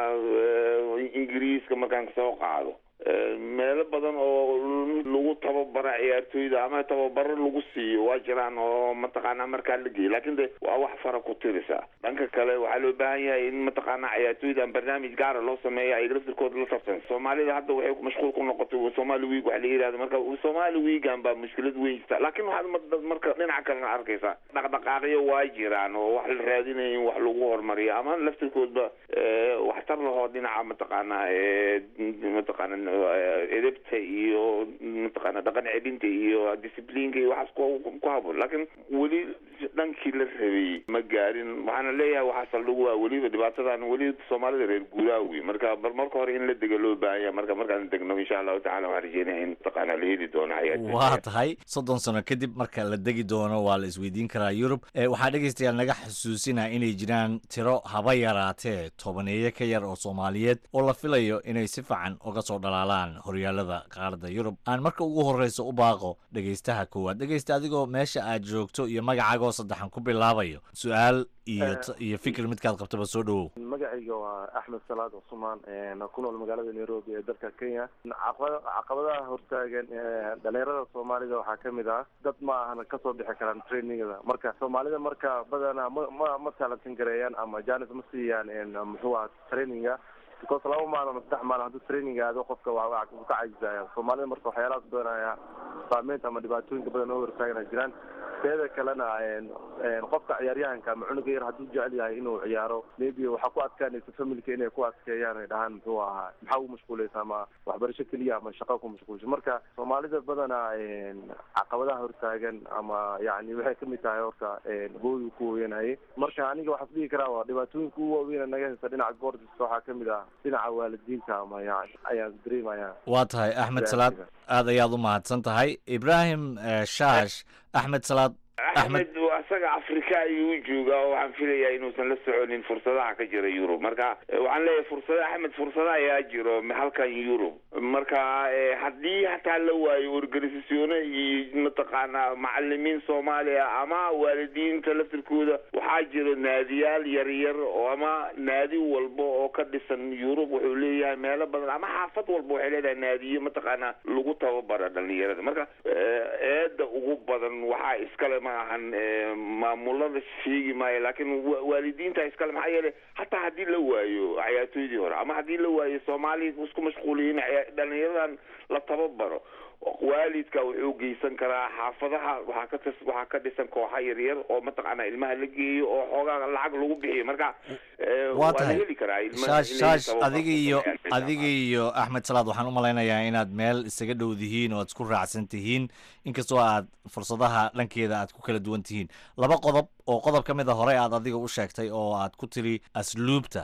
eh, ingiriiska markaan kasoo qaado Eh, meelo badan oo lagu tababara ciyaartooyda ama tababaro lagu siiyo waa jiraan oo mataqaanaa markaa la geeyo laakiin de waa wax fara ku tirisa dhanka kale waxaa loo baahan yahay in mataqaanaa ciyaartooydan barnaamij gaara loo sameeyo ay laftirkooda la tartan soomaalida hadda waxay mashquul ku noqotay somali week waxa la yihahdo marka somali weegan baa mushkilad weyn jirta laakiin waxaad ma- marka dhinaca kalena arkaysaa dhaqdhaqaaqyo waa jiraan oo wax la raadinaya in wax lagu horumariyo ama laftirkoodba eh, waxtar lahoo dhinaca mataqaanaa eh, mataqaana eh, edebta iyo mataqaana dhaqan celinta iyo discipliinka iyo waxaas ku ku haboon laakiin weli dhankii la rabay ma gaarin waxaana leeyahay waxaa saldhig waa weliba dhibaatadan weli soomaalida reer guuraawi marka bal marka hore in la dega loo baahan yahay marka markaan degno insha allahu tacala waxaan rajeynaya in mataqaana la heli doono ciyaartooy waa tahay soddon sano kadib marka la degi doono waa la isweydiin karaa yurub Eh, waxaa dhegaystayaal naga xusuusinaa inay jiraan tiro haba yaraatee tobaneeyo ka yar oo soomaaliyeed oo la filayo inay si fiican uga soo dhalaalaan horyaalada qaaradda yurub aan marka ugu horreysa u baaqo dhegaystaha koowaad dhegaysta adigoo meesha aad joogto iyo magacaagoo saddexan ku bilaabayo su-aal iyo t- iyo fikir midkaad qabtaba soo dhowow magacayga waa axmed salaad cusmaan een, ku nool magaalada nairobi ee dalka kenya caqaba- caqabadaha hortaagan ee, dhalinyarada soomaalida waxaa ka mid ah dad ma ahan kasoo bixi karaan trainingada marka soomaalida marka badanaa ma ma ma talantin gareeyaan ama janis ma siiyaan een, muxuu aha traininga because laba maalin ama saddex maalin hadduu training aado qofka waa waa ka cajisaya soomaalida marka waxyaalahaas badanaya saameynta ama dhibaatooyinka badan oo hortaagana jiraan teeda kalena een, een, qofka ciyaaryahanka ama cunuga yar hadduu jecel yahay inuu ciyaaro maybe waxaa ku adkaanaysa familka inay ku adkeeyaan ay dhahaan muxuu ahaa maxaa u mashquulaysa ama waxbarasho keliya ama shaqo ku mashquulsha marka soomaalida badanaa een, caqabadaha hortaagan ama yani waxay kamid tahay horta een, hooyu ku weynayay marka aniga waxaan dhihi karaa waa dhibaatooyinka ugu waaweyn naga haysta dhinaca goordiska waxaa kamid ah dhinaca waalidiinta ama yani ayaan dareemaya waa tahay axmed salaad aad ayaad u mahadsan tahay ibraahim eh, shaash axmed salaad axmed asaga afrika ayuu u joogaa oo waxaan filayaa inuusan la soconin fursadaha ka jira yurub marka eh, waxaan leeyahay fursada axmed fursada ayaa jiro halkan yurub marka eh, haddii hataa la waayo organisatione iyo mataqaanaa macalimiin soomaaliya ama waalidiinta laftirkooda waxaa jiro naadiyaal yaryar oo ama naadi walba oo ka dhisan yurub wuxuu leeyahay meelo badan ama xaafad walba waxay leedahay naadiyo mataqaanaa lagu tababara dhalinyarada marka eh, eeda ugu badan waxaa iskale ma ahan eh, maamulada sheegi maayo laakiin wa- waalidiinta iskale maxaa yeelay hataa haddii la waayo ciyaartooydii hore ama haddii la waayo soomaaliya isku mashquuliyiin ciya- dhalinyaradan la tababaro waalidka wuxuu geysan karaa xaafadaha waxaa ka tis- waxaa ka dhisan kooxa yaryar oo mataqaanaa ilmaha la geeyo oo xoogaa lacag lagu bixiyo marka eh, waa waa la tahay heli karaa ilmaha shaash inay shaash tababar adiga ku iyo sameeyaan. adiga iyo axmed salaad waxaan u malaynayaa inaad meel isaga dhow tihiin oo aad isku raacsan tihiin inkastoo aad fursadaha dhankeeda aad ku kala duwan tihiin laba qodob oo qodob ka mid a hore aad adiga u sheegtay oo aad ku tiri asluubta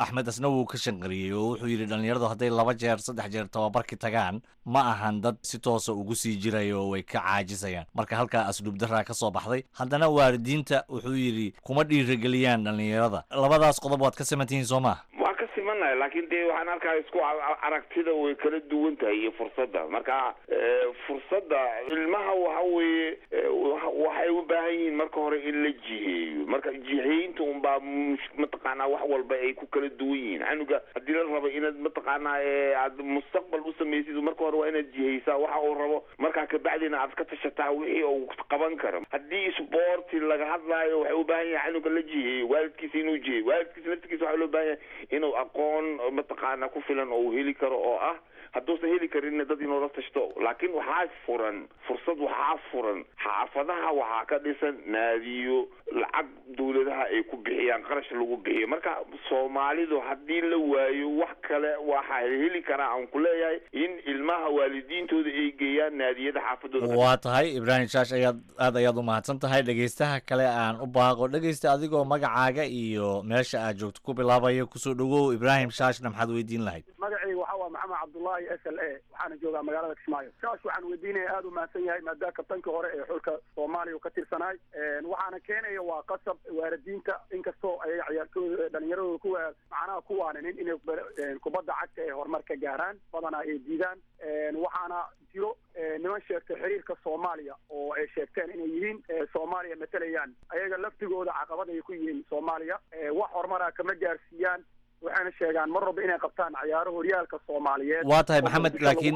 axmed asna wuu ka shanqariyey oo wuxuu yidhi dhallinyaradu hadday laba jeer saddex jeer tababarki tagaan ma ahan dad si toosa ugu sii jirayo oo way ka caajisayaan marka halkaa asluub daraa ka soo baxday haddana waalidiinta wuxuu yidhi kuma dhiirageliyaan dhallinyarada labadaas qodob waad ka samantihiin soo maa waa ka simanahay laakiin dee waxaan arkaa isku aragtida way kala duwan tahay iyo fursadda marka fursadda ilmaha waxa weeye waxay u baahan yihiin marka hore in la jiheeyo marka jiheynta unbaa mataqaanaa wax walba ay ku kala duwan yihiin canuga haddii la rabo inaad mataqaanaa aad mustaqbal u samaysid marka hore waa inaad jiheysaa waxa uu rabo markaa kabacdina aad ka tashataa wixii uu qaban karo haddii sporti laga hadlaayo waxay u baahan yahay canuga la jiheeyo waalidkiisa inuu jiheeyo waalidkiisa laftigiisa waxaa loo baahan yahay inuu aqoon mataqaana ku filan oo uu heli karo oo ah hadduusan heli karinna dad inuu la tashto laakiin waxaa furan fursad waxaa furan xaafadaha waxaa ka dhisan naadiyo lacag dawladaha ay ku bixiyaan qarash lagu bixiyo marka soomaalidu haddii la waayo wax kale waxaa heli karaa aan ku leeyahay in ilmaha waalidiintooda ay geeyaan naadiyada xaafadooda waa tahay ibraahim shaash ayaad aad ayaad u mahadsan tahay dhegaystaha kale aan u baaqo dhegaysta adigoo magacaaga iyo meesha aad joogto ku bilaabayo kusoo dhawow ibraahim shaashna maxaad weydiin lahayd magacayga waxaa waa maxamed cabdullaahi s l a waxaana joogaa magaalada kismaayo shaash waxaan weydiinaya aada u mahadsan yahay maadaama kabtankii hore ee xulka soomaaliya uu ka tirsanaay waxaana keenaya waa qasab waalidiinta inkastoo ay ciyaartooyda dhalinyaradooda ku macnaha ku waaninin inay kubadda cagta ee horumar ka gaaraan badanaa ay diidaan waxaana jiro niman sheegtay xiriirka soomaaliya oo ay sheegteen inay yihiin soomaaliya matalayaan ayaga laftigooda caqabad ay ku yihiin soomaaliya wax horumara kama gaarsiiyaan waxayna sheegaan mar walba inay qabtaan ciyaaro horyaalka soomaaliyeed waa tahay maxamed laakiin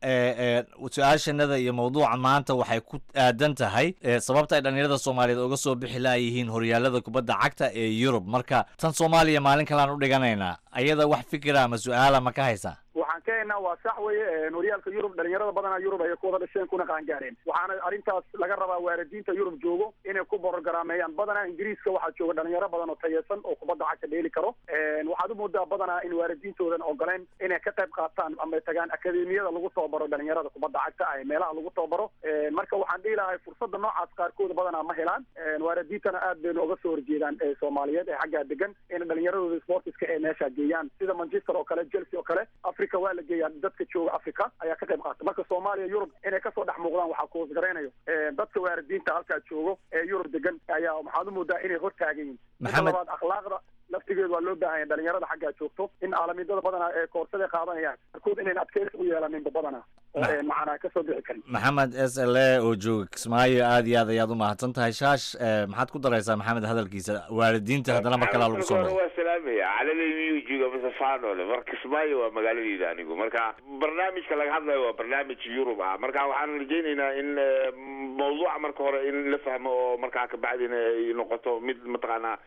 su-aashanada iyo mawduuca maanta waxay ku aadan tahay sababta ay dhallinyarada soomaaliyeed uga soo bixi laayihiin horyaalada kubadda cagta ee yurub marka tan soomaaliya maalin kalean u dhiganaynaa ayada wax fikira ama su-aala ma ka haysaa waxaan ka haynaa waa sax weye horyaalka yurub dhalinyarada badanaa yurub ay ku wada dhasheen kuna qaangaareen waxaana arrintaas laga rabaa waalidiinta yurub joogo inay ku borogarameeyaan badanaa ingiriiska waxaa jooga dhalinyaro badan oo tayesan oo kubadda cagta dheeli karo waxaad u moodaa badanaa in waalidiintoodan ogoleen inay ka qayb qaataan ama tagaan akademiyada lagu tababaro dhalinyarada kubadda cagta ah meelaha lagu tababaro marka waxaan dhihi lahay fursadda noocaas qaarkooda badanaa ma helaan waalidiintana aad baynu uga soo horjeedaan soomaaliyeed ee xaggaa degan in dhalinyaradooda sportiska ee meesha geeyaan sida manchester oo kale chelsea oo kale africa waa la geeyaa dadka jooga africa ayaa ka qayb qaata marka soomaaliya yurub inay kasoo dhex muuqdaan waxaa kuhoosgaraynayo dadka waalidiinta halkaa joogo ee yurub degan ayaa waxaad u moodaa inay hortaagan yihin midda labaad akhlaaqda laftigeedu waa loo baahan yahay dhalinyarada xaggaa joogto in aalamidada badanaa ee koorsada qaadanayaan qarkood inayn adkeysi u yeelaninba badanaa oo macnaa kasoo bixi karin maxamed s l a oo jooga kismaayo aad iyo aad ayaad u mahadsan tahay shaash maxaad ku daraysaa maxamed hadalkiisa waalidiinta haddana mar kalaa lagu soo noqdo waa salaamaya calalay miyuu jooga mise faanole marka kismaayo waa magaaladeyda anigu marka barnaamijka laga hadlayo waa barnaamij yurub ah marka waxaan rajaynaynaa in mawduuca marka hore in la fahmo oo markaa kabacdina ay noqoto mid mataqaanaa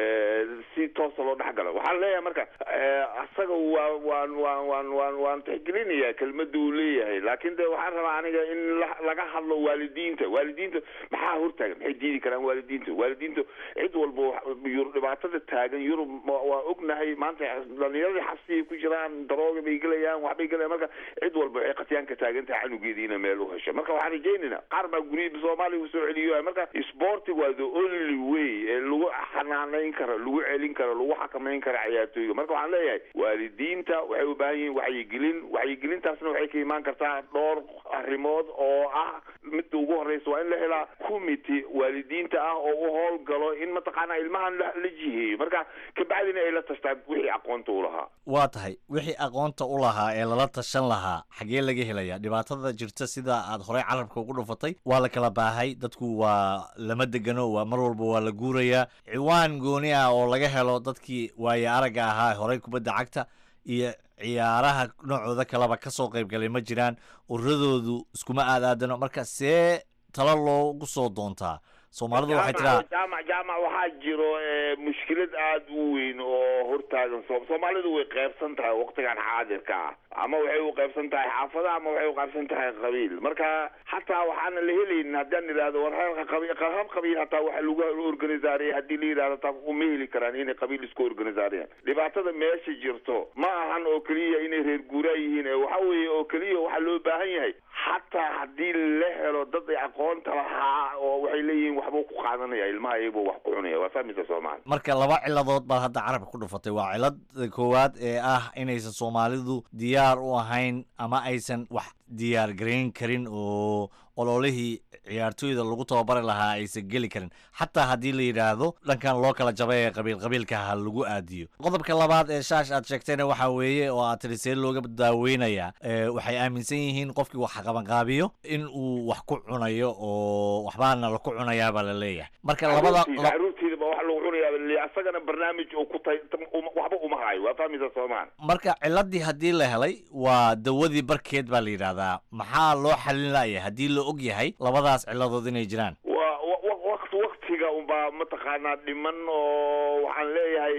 si toosa loo dhex galo waxaan leeyahay marka asaga waa waan waan waan waan waan tixgelinayaa kelmada uu leeyahay laakiin de waxaan rabaa aniga in laga hadlo waalidiinta waalidiinta maxaa hortaagan maxay diidi karaan waalidiinta waalidiinta cid walba dhibaatada taagan yurub waa ognahay maanta dhalinyaradii xabsigay ku jiraan darooga bay gelayaan waxbay gelayaan marka cid walba waxay qatyaanka taagan tahay canugeediina meel u hesho marka waxaan rajaynaynaa qaar baa guryihi soomaaliya usoo celiyo marka sporti waa the only way ee lagu xanaanayn karo lagu celin karo lagu xakamayn karo ciyaartooyga marka waxaan leeyahay waalidiinta waxay u baahan yihiin wacyigelin wacyigelintaasna waxay ka imaan kartaa dhowr arrimood oo ah midda ugu horeysa waa in la helaa committee waalidiinta ah oo u howlgalo in mataqaanaa ilmahan la jiheeyo marka kabacdina ay la tashtaan wixii aqoonta u lahaa waa tahay wixii aqoonta u lahaa ee lala tashan lahaa xagee laga helaya dhibaatada jirta sida aad horey carabka ugu dhufatay waa la kala baahay dadku waa lama degano waa mar walba waa la guurayaa ciwaan gooni ah oo laga helo dadkii waaye aragga ahaa horey kubadda cagta iyo ciyaaraha noocooda kaleba kasoo qayb galay ma jiraan uradoodu iskuma aadaadano marka see talo loogu soo doontaa soomaalidu waxay tiraa jaamac jaamac waxaa jiro mushkilad aada u weyn oo hortaagan so soomaalidu way qaybsan tahay waktigan xaadirka ah ama waxay u qaybsan tahay xaafadaha ama waxay u qaybsan tahay qabiil marka hataa waxaana la helaynin haddaan idhahdo war hal qabiil hal qabiil hataa waxa lagu organisaariyay haddii la yidhahdo taa uma heli karaan inay qabiil isku organisaariyaan dhibaatada meesha jirto ma ahan oo keliya inay reer guuraa yihiin ee waxa weeye oo keliya waxaa loo baahan yahay xataa haddii la helo dad ay aqoonta lahaa oo waxay leeyihiin waxbuu ku qaadanaya ilmaha iyagoo wax ku cunaya waa fahmaysa soomaali marka laba ciladood baad hadda carabka ku dhufatay waa cilada koowaad ee ah inaysan soomaalidu diyaar u ahayn ama aysan wax diyaar garayn karin oo ololihii ciyaartooyda lagu tababari lahaa aysan geli karin xataa haddii la yidhaahdo dhankan loo kala jabay ee qabiil qabiilka ha lagu aadiyo qodobka labaad ee shaash aad sheegtayna waxaa weeye oo aad tiri see looga daaweynayaa waxay aaminsan yihiin qofkii wax qabanqaabiyo in uu wax ku cunayo oo waxbaana laku cunayaabaa la leeyahay marka labada caruurtiida ba wax lagu cunayaa asagana barnaamij uu ku tay waxba uma hayo waa fahmaysa soomaali marka ciladii haddii la helay waa dawadii barkeed baa la yidhaahdaa maxaa loo xalin la'yahay haddii la og yahay labadaas ciladood inay jiraan waa waqt waktiga unbaa mataqaanaa dhiman oo waxaan leeyahay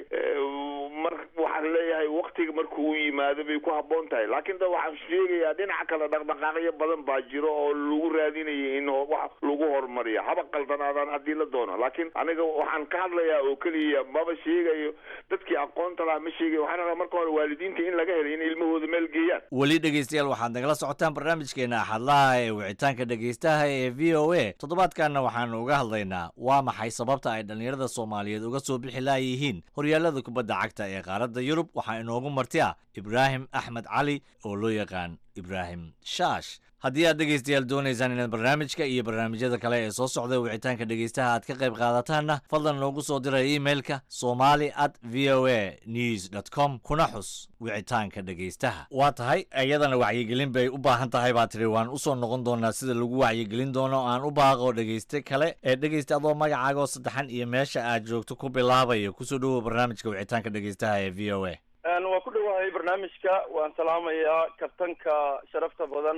mar waxaan leeyahay waktiga markuu u yimaado bay ku habboon tahay laakiin da waxaan sheegayaa dhinaca kale dhaqdhaqaaqyo badan baa jiro oo lagu raadinaya in wax lagu horumariya haba qaldanaadaan haddii la doono laakiin aniga waxaan ka hadlayaa oo keliya maba sheegayo dadkii aqoonta lahaa ma sheegayo waxaan rabaa marka hore waalidiinta in laga helay in ilmahooda meel geeyaan weli dhegeystayaal waxaad nagala socotaan barnaamijkeena axadlaha ee wicitaanka dhegeystaha ee v o a toddobaadkanna waxaanu uga hadlaynaa waa maxay sababta ay dhallinyarada soomaaliyeed uga soo bixi laayihiin horyaalada kubadda cagta ee qaaradda yurub waxaa inoogu marti ah ibraahim axmed cali oo loo yaqaan ibraahim shaash haddii aad dhegaystayaal doonaysaan inaad barnaamijka iyo barnaamijyada kale ee soo socda wicitaanka dhegaystaha aad ka qayb qaadataanna fadlan noogu soo diray imailka somali at v o a news dot com kuna xus wicitaanka dhegaystaha waa tahay iyadana wacyigelin bay u baahan tahay baa tiri waan usoo noqon doonaa sida lagu wacyigelin doono aan u baaqo dhegayste kale ee dhegaysta adoo magacaagoo saddexan iyo meesha aad joogto ku bilaabayo kusoo dhowow barnaamijka wicitaanka dhegaystaha ee v o a waa ku dhowahay barnaamijka waan salaamayaa kabtanka sharafta badan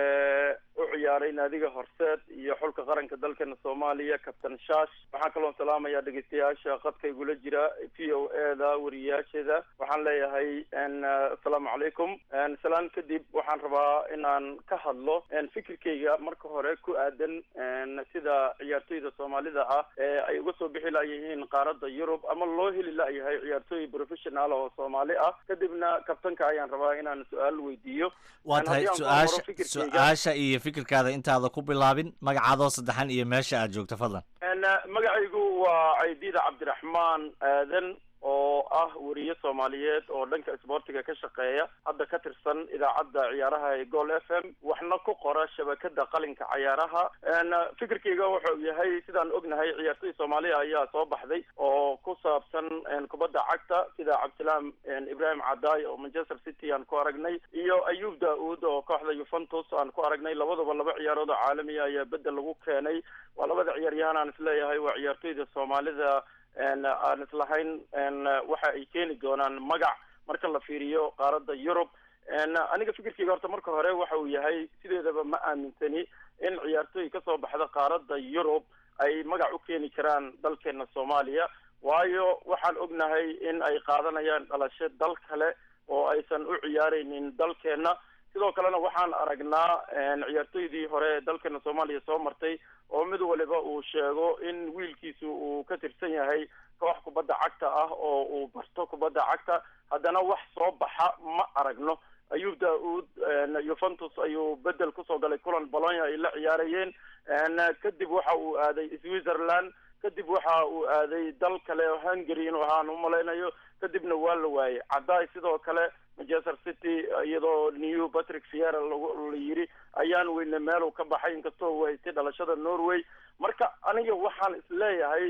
ee u ciyaaray naadiga horseed iyo xulka qaranka dalkeena soomaaliya kabtan shaash waxaan kaloon salaamayaa dhegeystayaasha qadka igula jira v o e da wariyayaasheeda waxaan leeyahay asalaamu calaykum salaan kadib waxaan rabaa inaan ka hadlo fikirkeyga marka hore ku aadan sida ciyaartoyda soomaalida ah ee ay uga soo bixi layihiin qaaradda yurub ama loo heli layahay ciyaartooy professional oo soomaali ah kadibna kabtanka ayaan rabaa inaan su-aal weydiiyo waa tahay su-aasha su-aasha iyo fikirkaada intaada ku bilaabin magacaadoo saddexan iyo meesha aad joogto fadlan magacaygu waa caydiida cabdiraxmaan aadan oo ah weriye soomaaliyeed oo dhanka isboortiga ka shaqeeya hadda ka tirsan idaacadda ciyaaraha ee gool f m waxna ku qora shabakada qalinka cayaaraha fikirkeyga wuxuu yahay sidaan ognahay ciyaartoy soomaaliya ayaa soo baxday oo ku saabsan kubadda cagta sida cabdisalaam ibrahim cadaay oo manchester city aan ku aragnay iyo ayub da-uud oo kooxda yuventus aan ku aragnay labaduba laba ciyaarood oo caalamiya ayaa bedel lagu keenay waa labada ciyaaryahan aan isleeyahay waa ciyaartoyda soomaalida aan islahayn waxa ay keeni doonaan magac marka la fiiriyo qaaradda yurub aniga fikirkeyga horta marka hore waxa uu yahay sideedaba ma aaminsani in ciyaartooy kasoo baxda qaaradda yurub ay magac u keeni karaan dalkeena soomaaliya waayo waxaan ognahay in ay qaadanayaan dhalasho dal kale oo aysan u ciyaareynin dalkeena sidoo kalena waxaan aragnaa ciyaartoydii hore ee dalkeena soomaaliya soo martay oo mid waliba uu sheego in wiilkiisu uu ka tirsan yahay koox kubadda cagta ah oo uu barto kubadda cagta haddana wax soo baxa ma aragno ayub da-uud yuventus ayuu bedel kusoo galay kulan bolonya ay la ciyaarayeen kadib waxa uu aaday switzerland kadib waxa uu aaday dal kale oo hungary inuu ahaan umalaynayo kadibna waa la waayey caddaay sidoo kale manchester city iyadoo new patrick fiera la yiri ayaan weyne meeluu ka baxay inkastoo uu haystay dhalashada norway marka aniga waxaan isleeyahay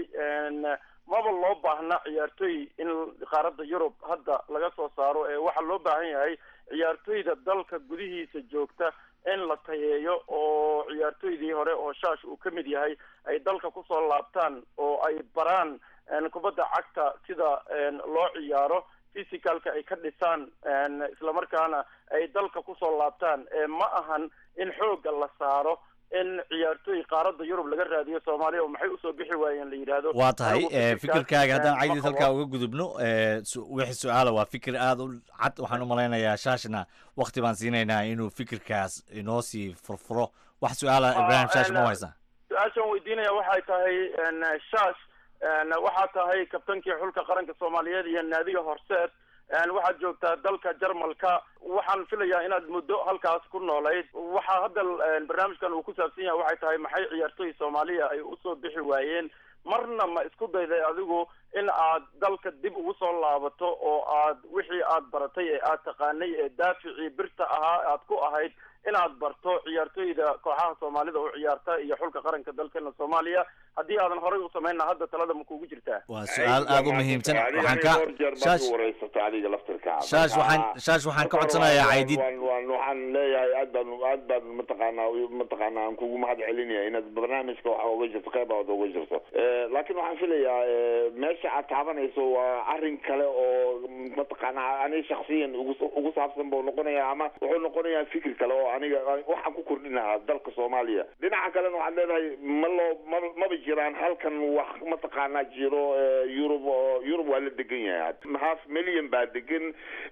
maba loo baahna ciyaartooy in qaaradda yurub hadda laga soo saaro ee waxaa loo baahan yahay ciyaartoyda dalka gudihiisa joogta in la tayeeyo oo ciyaartoydii hore oo shaash uu ka mid yahay ay dalka kusoo laabtaan oo ay baraan kubadda cagta sida loo ciyaaro physicalka ay ka dhisaan islamarkaana ay dalka kusoo laabtaan ma ahan in xoogga la saaro in ciyaartooy qaaradda yurub laga raadiyo soomaaliya oo maxay usoo bixi waayeen la yidhaahdo waa tahay fikirkaaga haddaan caydiis halkaa uga gudubno wixii su-aala waa fikir aada u cad waxaan u malaynayaa shaashna wakti baan siinaynaa inuu fikirkaas inoo sii furfuro wax su-aala ibrahim shaash ma haysaa su-aashaan weydiinaya waxay tahay shaash waxaa tahay kabtankii xulka qaranka soomaaliyeed iyo naadiga horseed waxaad joogtaa dalka jarmalka waxaan filayaa inaad muddo halkaas ku noolayd waxaa hadda barnaamijkan uu ku saabsan yahay waxay tahay maxay ciyaartooy soomaaliya ay usoo bixi waayeen marna ma isku dayday adigu in aad dalka dib ugu soo laabato oo aad wixii aad baratay ee aad taqaanay ee daaficii birta ahaa aad ku ahayd inaad barto ciyaartooyda kooxaha soomaalida u ciyaarta iyo xulka qaranka dalkeena soomaaliya haddii aadan horay u samayna hadda talada ma kugu jirtaa waa su-aal aada u muhiimsan waxaan ka shaash wareysato adiga laftirkaada shaash waxaan shaash waxaan ka codsanayaa caydid waan waxaan leeyahay aad baan aad baan mataqaanaa mataqaanaa aan kugu mahad celinaya inaad barnaamijka waxa uga jirto qayb aad uga jirto laakiin waxaan filayaa meesha aad taabanayso waa arrin kale oo mataqaanaa aniga shaksiyan ugu ugu saabsan buu noqonayaa ama wuxuu noqonayaa fikir kale oo aniga waxaan ku kordhin lahaa dalka soomaaliya dhinaca kalena waxaad leedahay ma loo ma maba jiraan halkan wax mataqaanaa jiro yurub oo yurub waa la degan yahay half million baa degan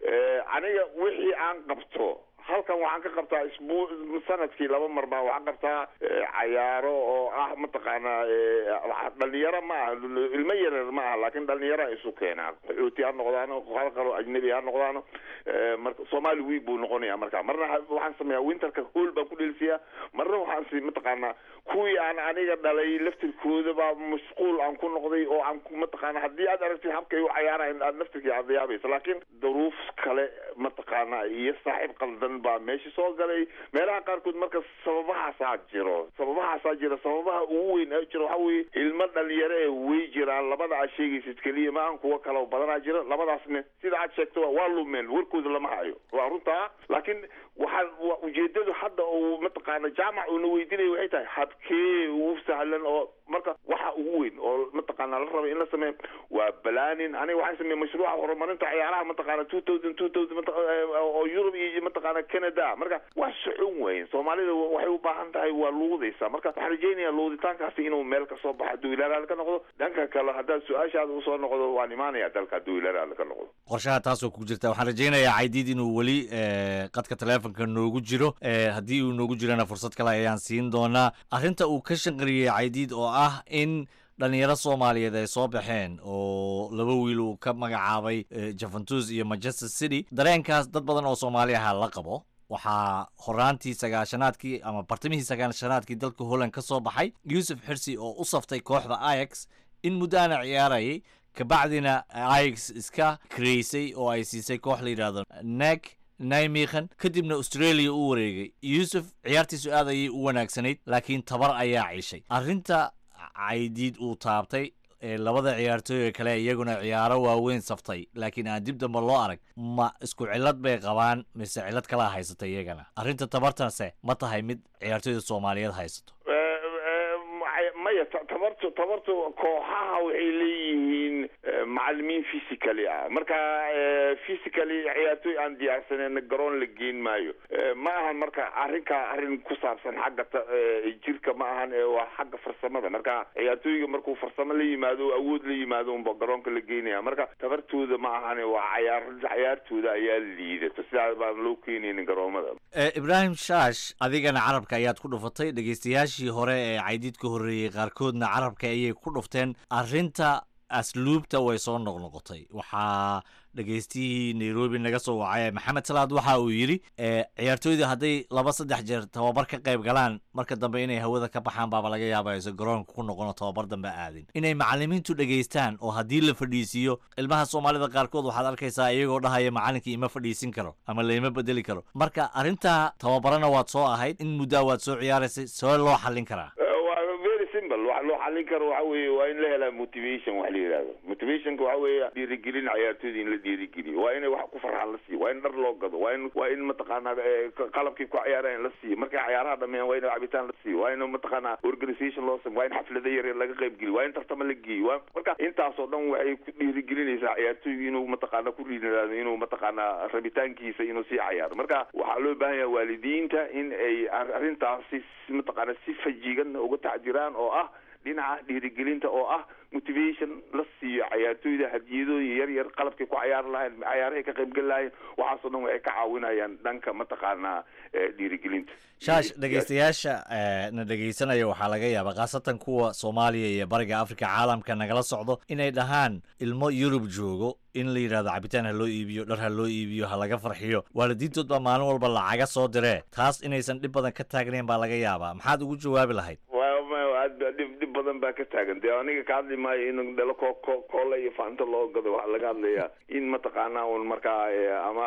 aniga wixii aan qabto halkan waxaan ka qabtaa isbuu sanadkii laba mar baan waxaan qabtaa cayaaro oo ah mataqaanaa dhalinyaro ma aha ilmo yaryar ma aha laakiin dhalinyaro isu keenaa qaxooti ha noqdaano qal qalo ajnabi ha noqdaano marka soomaali week buu noqonaya marka marna waxaan sameeyaa winterka hool baan ku dhelsiyaa marna waxaan si mataqaanaa kuwii aan aniga dhalay laftirkooda baa mashquul aan ku noqday oo aan mataqaana haddii aad aragtid habkay u cayaarayn aad laftirkii aad yaabaysa laakiin daruuf kale mataqaanaa iyo saaxiib qaldan baa meesha soo galay meelaha qaarkood marka sababahaasaa jiro sababahaasaa jira sababaha ugu weyn ee jiro waxaa weye ilmo dhalinyaro ee way jiraan labada aad sheegaysid keliya maahan kuwo kale badanaa jira labadaasna sida aad sheegto waa lumeen warkooda lama hayo waa runtaa laakiin waxaa ujeedadu hadda uu mataqaana jaamac uuna weydiinaya waxay tahay habkee ugu sahlan oo marka waxa ugu weyn oo mataqaana la raba in la sameeyo waa balaanin aniga waxaan sameeyey mashruuca horumarinta ciyaaraha mataqaana two thousand two thousand oo yurub iyo mataqaana canada marka waa socon weyn soomaalida waxay u baahan tahay waa luudaysaa marka waxaan rajeynayaa luuditaankaasi inuu meel ka soo baxo hadduu ilaalaal ka noqdo dhanka kale haddaad su-aashaada usoo noqdo waan imaanayaa dalka hadduu ilaalaal ka noqdo qorshaha taasoo ku jirta waxaan rajeynayaa caydiid inuu weli qadka taleefonka noogu jiro haddii uu noogu jirana fursad kale ayaan siin doonaa arrinta uu ka shanqariyey caydiid oo ah in dhalinyaro soomaaliyeed ay soo baxeen oo laba wiil uu ka magacaabay javentus iyo manchester city dareenkaas dad badan oo soomaali aha la qabo waxaa horaantii sagaashanaadkii ama bartamihii sagaashanaadkii dalka holland ka soo baxay yuusuf xirsi oo u saftay kooxda ayax in muddaana ciyaarayay kabacdina ayax iska kareysay oo ay siisay koox la yidhaahdo nek naymikhan kadibna australia u wareegay yuusuf ciyaartiisu aad ayay u wanaagsanayd laakiin tabar ayaa cishay arrinta caydiid uu taabtay ee labada ciyaartooy ee kale iyaguna ciyaaro waaweyn saftay laakiin aan dib damba loo arag ma isku cillad bay qabaan mise cillad kalaa haysata iyagana arrinta tabartanse ma tahay mid ciyaartooyda soomaaliyeed haysato maya tabartu tabartu kooxaha waxay leeyihiin macalimiin physically ah marka physically ciyaartooy aan diyaarsaneyn garoon la geen maayo ma ahan marka arrinka arrin ku saabsan xagga jirka ma ahan waa xagga farsamada marka ciyaartooyga markuu farsamo la yimaado awood la yimaado unba garoonka la geenaya marka tabartooda ma ahan waa cayaar cayaartooda ayaa liidato sidaa baan loo keenaynin garoomada ibraahim shaash adigana carabka ayaad ku dhufatay dhegeystayaashii hore ee caydiid ka horreeyey qaarkoodna carabka ayay ku dhufteen arrinta asluubta way soo noqnoqotay waxaa dhegeystihii nairobi naga soo wacay maxamed salaad waxa uu yidhi ciyaartooyda hadday laba saddex jeer tababar ka qayb galaan marka dambe inay hawada ka baxaan baaba laga yaaba aysan garoonka ku noqono tababar dambe aadin inay macalimiintu dhegaystaan oo haddii la fadhiisiiyo ilmaha soomaalida qaarkood waxaad arkaysaa iyagoo dhahaya macalinkii ima fadhiisin karo ama laima bedeli karo marka arrintaa tababarana waad soo ahayd in muddaa waad soo ciyaaraysay see loo xallin karaa simple waxa loo xallin karo waxa weeye waa in la helaa motivation wax la yidhahdo motivationka waxa weeye dhiirigelin ciyaartooyda in la dhiirigeliyo waa inay wax ku farxaan la siiyo waa in dhar loo gado waa in waa in mataqaanaa qalabkii ku ciyaaraan la siiyo markay ciyaaraha dhameeyaan waa in cabitaan la siiyo waa in mataqaanaa organization loo sameyo waa in xaflada yar yar laga qayb geliyo waa in tartama la geeyo waa marka intaasoo dhan waxay ku dhiirigelinaysaa ciyaartooyga inuu mataqaana ku dhiirinaado inuu mataqaanaa rabitaankiisa inuu sii ciyaaro marka waxaa loo baahan yahay waalidiinta in ay arrintaasi mataqaana si fajigan uga tacdiraan oo ah dhinaca dhiirigelinta oo ah motivation la siiyo cayaartooyda hadiyadooyin yar yar qalabkay ku cayaari lahayn cayaarahay ka qaybgeli lahayn waxaasoo dhan waxay ka caawinayaan dhanka mataqaanaa dhiirigelinta shaash dhegaystayaasha na dhegaysanaya waxaa laga yaabaa khaasatan kuwa soomaaliya iyo bariga africa caalamka nagala socdo inay dhahaan ilmo yurub joogo in la yidhahdo cabitaan ha loo iibiyo dhar ha loo iibiyo ha laga farxiyo waalidiintood baa maalin walba lacaga soo diree taas inaysan dhib badan ka taagnayn baa laga yaabaa maxaad ugu jawaabi lahayd dhib dhib badan baa ka taagan dee aniga ka hadli maayo in dhalo ko ko koola iyo faanta loo gado waxaa laga hadlayaa in mataqaanaa un markaa ama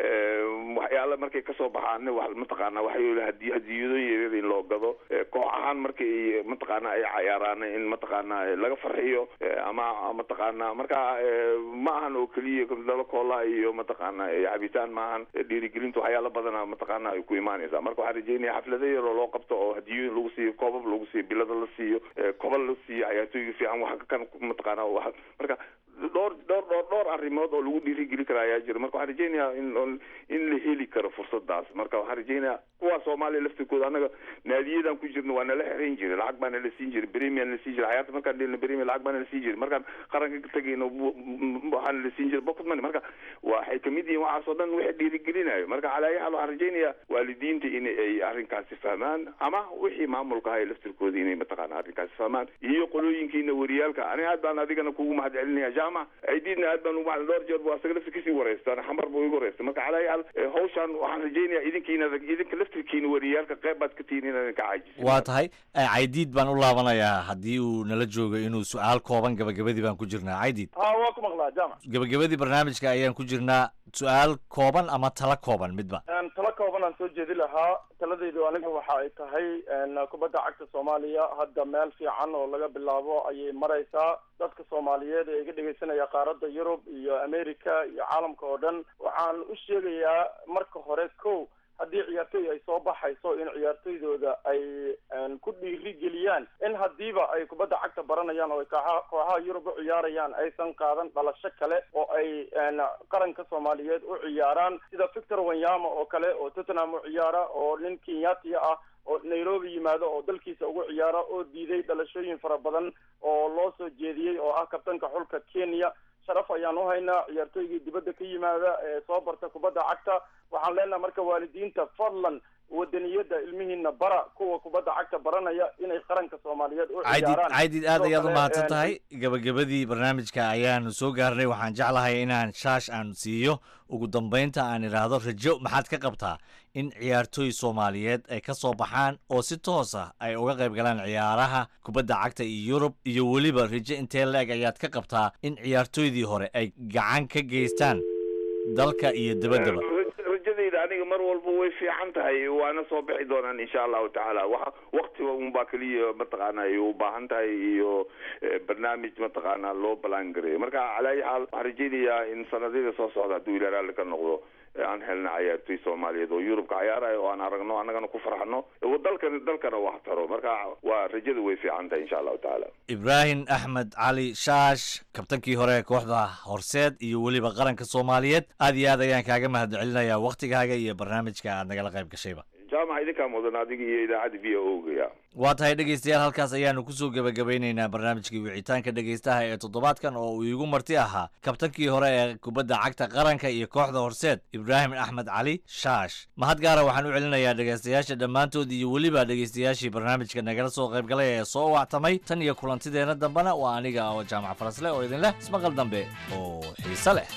waxyaala markay kasoo baxaan wax mataqaanaa waxay hadi hadiyadooyin yaryar in loo gado koox ahaan markay mataqaanaa ay cayaaraan in mataqaanaa laga farxiyo ama mataqaanaa marka ma ahan oo keliya dhalo koola iyo mataqaanaa cabitaan ma ahan dhiirigelinta waxyaala badana mataqaanaa ay ku imaanaysaa marka waxaan rajeynaya xaflado yar oo loo qabto oo hadiyooyin lagu siiyo koobab lagu siiyo bilada la siiyo kobal la siiyo cayaartooyga fiican wax kan mataqaana wax marka dhowr dhowr dhowr dhowr arrimood oo lagu dhiirigeli kara ayaa jira marka waxaan rajeynayaa in in la heli karo fursadaas marka waxaan rajeynayaa kuwa soomaaliya laftirkooda annaga naadiyadan ku jirna waa nala xereyn jiray lacag baa nala siin jiray premier nala siin jiray cayaarta markaan dhelna premier lacag baa nala siin jiray markaan qaranka tagayno waxaa nala siin jiray pocket money marka waxay kamid yihiin waxaasoo dhan wixii dhiirigelinayo marka calaa ayi xaal waxaan rajeynayaa waalidiinta in ay arrinkaasi fahmaan ama wixii maamulka ahay laftirkooda inay mataqaana arrinkaasi fahmaan iyo qolooyinkiina wariyaalka ani aad baan adigana kugu mahad celinaya jaamac cidiidna aad baan ugu mahad dhowr jeer bu asaga laftir kasii wareystaan xamar buu igu wareystay marka calaa ayi xaal hawshan waxaan rajeynayaa idinkiina idinka laftirkiina wariyaalka qayb baad ka tihiin inaadan ka caajis waa tahay caydiid baan u laabanayaa haddii uu nala joogo inuu su-aal kooban gabagabadii baan ku jirnaa caydiid ha waa ku maqlaa jaamac gabagabadii barnaamijka ayaan ku jirnaa su-aal kooban ama tala kooban midba tala kooban aan soo jeedi lahaa taladeydu aniga waxa ay tahay kubadda cagta soomaaliya hadda meel fiican oo laga bilaabo ayay maraysaa dadka soomaaliyeed ee iga dhegaysanaya qaaradda yurub iyo america iyo caalamka oo dhan waxaan u sheegayaa marka hore ko haddii ciyaartooy ay soo baxayso in ciyaartoydooda ay ku dhiiri geliyaan in haddiiba ay kubadda cagta baranayaan oo ay kooxaha kooxaha yurub u ciyaarayaan aysan qaadan dhalasho kale oo ay qaranka soomaaliyeed u ciyaaraan sida victor wanyama oo kale oo tottenham u ciyaara oo nin kenyatia ah oo nairobi yimaado oo dalkiisa ugu ciyaara oo diiday dhalashooyin fara badan oo loo soo jeediyey oo ah kabtanka xulka kenya sharaf ayaan u haynaa ciyaartooygii dibadda ka yimaada ee soo barta kubadda cagta waxaan leenahay marka waalidiinta fadlan wadaniyada ilmihiina bara kuwa kubadda cagta baranaya inay qaranka soomaaliyeed u ciyaaraan caydid aad ayaad u mahadsan tahay gabagabadii barnaamijka ayaanu soo gaarnay waxaan jeclahay inaan shaash aan siiyo ugu dambaynta aan idhaahdo rajo maxaad ka qabtaa in ciyaartooy soomaaliyeed ay ka soo baxaan oo si toos ah ay uga qayb galaan ciyaaraha kubadda cagta iyo yurub iyo weliba rajo intee la-eg ayaad ka qabtaa in ciyaartooydii hore ay gacan ka geystaan dalka iyo dabaddaba rajadayda aniga mar walba way fiican tahay waana soo bixi doonaan insha allahu tacaala wa waktiba unbaa keliya mataqaana ay u baahan tahay iyo barnaamij mataqaana loo balaan gareeyo marka calaa ayi xaal waxaan rajeynayaa in sanadyada soo socda hadduu ilaa raalli ka noqdo aan helna cayaartoy soomaaliyeed oo yurubka cayaarayo oo aan aragno annagana ku farxano dalkan dalkana wax taro marka waa rajada way fiican tahay insha allahu tacaala ibraahim axmed cali shaash kabtankii hore ee kooxda horseed iyo weliba qaranka soomaaliyeed aad iyo aad ayaan kaaga mahad celinayaa waktigaaga iyo barnaamijka aad nagala qayb gashayba jaamac idinkaa mudan adiga iyo idaacadda v o ogaya waa tahay dhegaystayaal halkaas ayaanu kusoo gebagabeyneynaa barnaamijkii wicitaanka dhegaystaha ee toddobaadkan oo uu iigu marti ahaa kabtankii hore ee kubadda cagta qaranka iyo kooxda horseed ibraahim axmed cali shaash mahad gaara waxaan u celinayaa dhegaystayaasha dhammaantood iyo weliba dhegaystayaashii barnaamijka nagala soo qaybgalay ee soo wactamay tan iyo kulantideena dambena waa aniga oo jaamac farasle oo idin leh ismaqal dambe oo xiise leh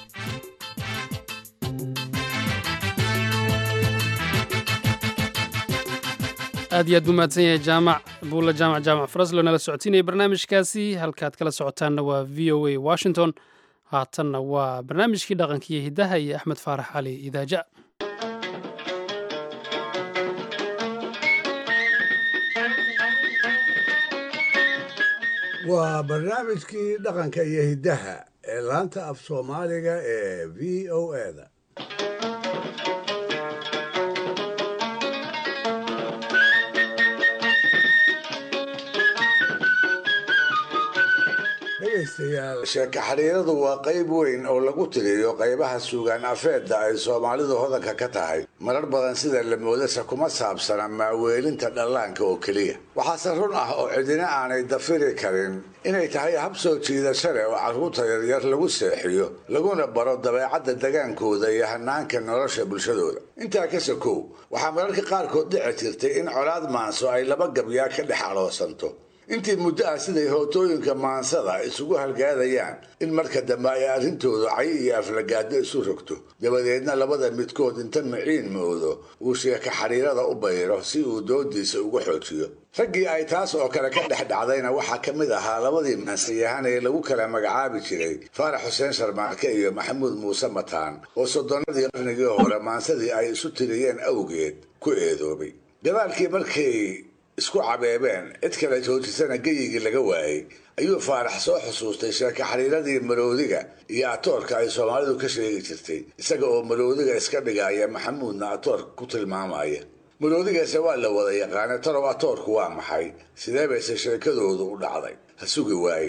aad iyo aad buu mahadsan yahay jaamac buulla jaamac jaamac faraslo nala socotiinaya barnaamijkaasi halkaad kala socotaanna waa v o a washington haatanna waa barnaamijkii dhaqanka iyo hiddaha iyo axmed faarax cali idaaja waa barnaamijkii dhaqanka iyo hiddaha ee laanta af soomaaliga ee v o eda dhegaystayaal sheeko xiriiradu waa qayb weyn oo lagu tiriyo qaybaha suugaan afeedda ay soomaalidu hodanka ka tahay marar badan sida la moodasa kuma saabsana maaweelinta dhallaanka oo keliya waxaase run ah oo cidina aanay dafiri karin inay tahay hab soo jiidasho leh oo carruurta yaryar lagu seexiyo laguna baro dabeecadda degaankooda iyo hanaanka nolosha bulshadooda intaa ka sokow waxaa mararka qaarkood dhici jirtay in colaad maanso ay laba gabyaa ka dhex aloosanto intii muddo ah siday hootooyinka maansada isugu halgaadayaan in marka dambe ay arrintoodu cay iyo aflagaado isu rogto dabadeedna labada midkood inta miciin moodo uu sheeka xiriirada u bayro si uu doodiisa ugu xoojiyo raggii ay taas oo kale ka dhex dhacdayna waxaa ka mid ahaa labadii maansiyahan ee lagu kala magacaabi jiray faarax xuseen sharmaarke iyo maxamuud muuse mataan oo soddonnadii qarnigii hore maansadii ay isu tiriyeen awgeed ku eedoobay gadaalkii markay isku cabeebeen cid kale joojisana geyigii laga waayey ayuu faarax soo xusuustay sheeka xiriiradii maroodiga iyo atoorka ay soomaalidu ka sheegi jirtay isaga oo maroodiga iska dhigaya maxamuudna atoorka ku tilmaamaya maroodigaase waa la wada yaqaana tarow atoorku waa maxay sidee bayse sheekadoodu u dhacday ha sugi waaye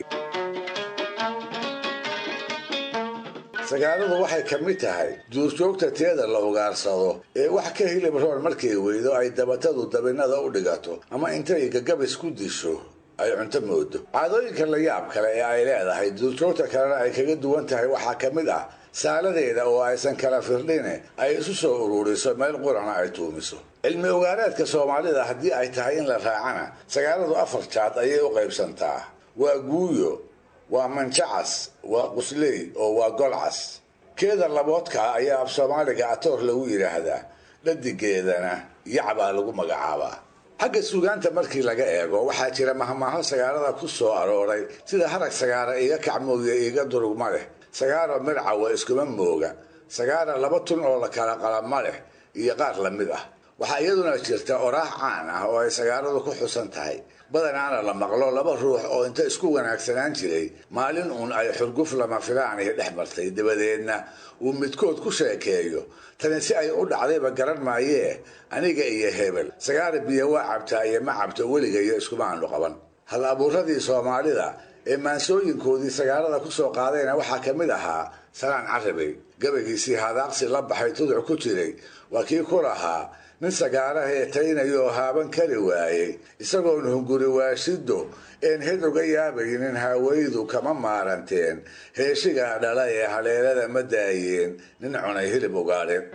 sagaaladu waxay ka mid tahay duurjoogta teeda la ugaarsado ee wax ka hilib roon markay weydo ay dabatadu dabinada u dhigato ama intay gagabis ku disho ay cunto moodo caadooyinka la yaab kale ee ay leedahay duurjoogta kalena ay kaga duwan tahay waxaa ka mid ah saaladeeda oo aysan kala firdhine ay isu soo ururiso meel qurana ay tuumiso cilmi ogaareedka soomaalida haddii ay tahay in la raacana sagaaladu afar jaad ayay u qaybsantaa waa guuyo waa manjacas waa qusley oo waa golcas keeda laboodka ah ayaa af soomaaliga atoor lagu yidhaahdaa dhadigeedana yacbaa lagu magacaabaa xagga suugaanta markii laga eego waxaa jira mahmaaho sagaalada ku soo arooray sida harag sagaara iga kacmooya iga durugma leh sagaaro mircawa iskuma mooga sagaara laba tun oo la kala qalama leh iyo qaar la mid ah waxaa iyaduna jirta oraax caan ah oo ay sagaaladu ku xusan tahay badanaana la maqlo laba ruux oo inta isku wanaagsanaan jiray maalin uun ay xurguf lama filaanaya dhex martay dabadeedna uu midkood ku sheekeeyo tani si ay u dhacdayba garan maayee aniga iyo hebel sagaara biyo waa cabtaa iyo ma cabto weligayo iskuma aanu qaban hal abuuradii soomaalida ee maansooyinkoodii sagaalada ku soo qaadayna waxaa ka mid ahaa salaan carabey gabaygiisii hadaaqsi la baxay tuduc ku jiray waa kii ku lahaa nin sagaara heetaynayoo haaban kari waayey isagoon hunguri waashido een hed uga yaabaynin haawaydu kama maaranteen heeshigaa dhala ee haleelada ma daayeen nin cunay hilib ugaadheen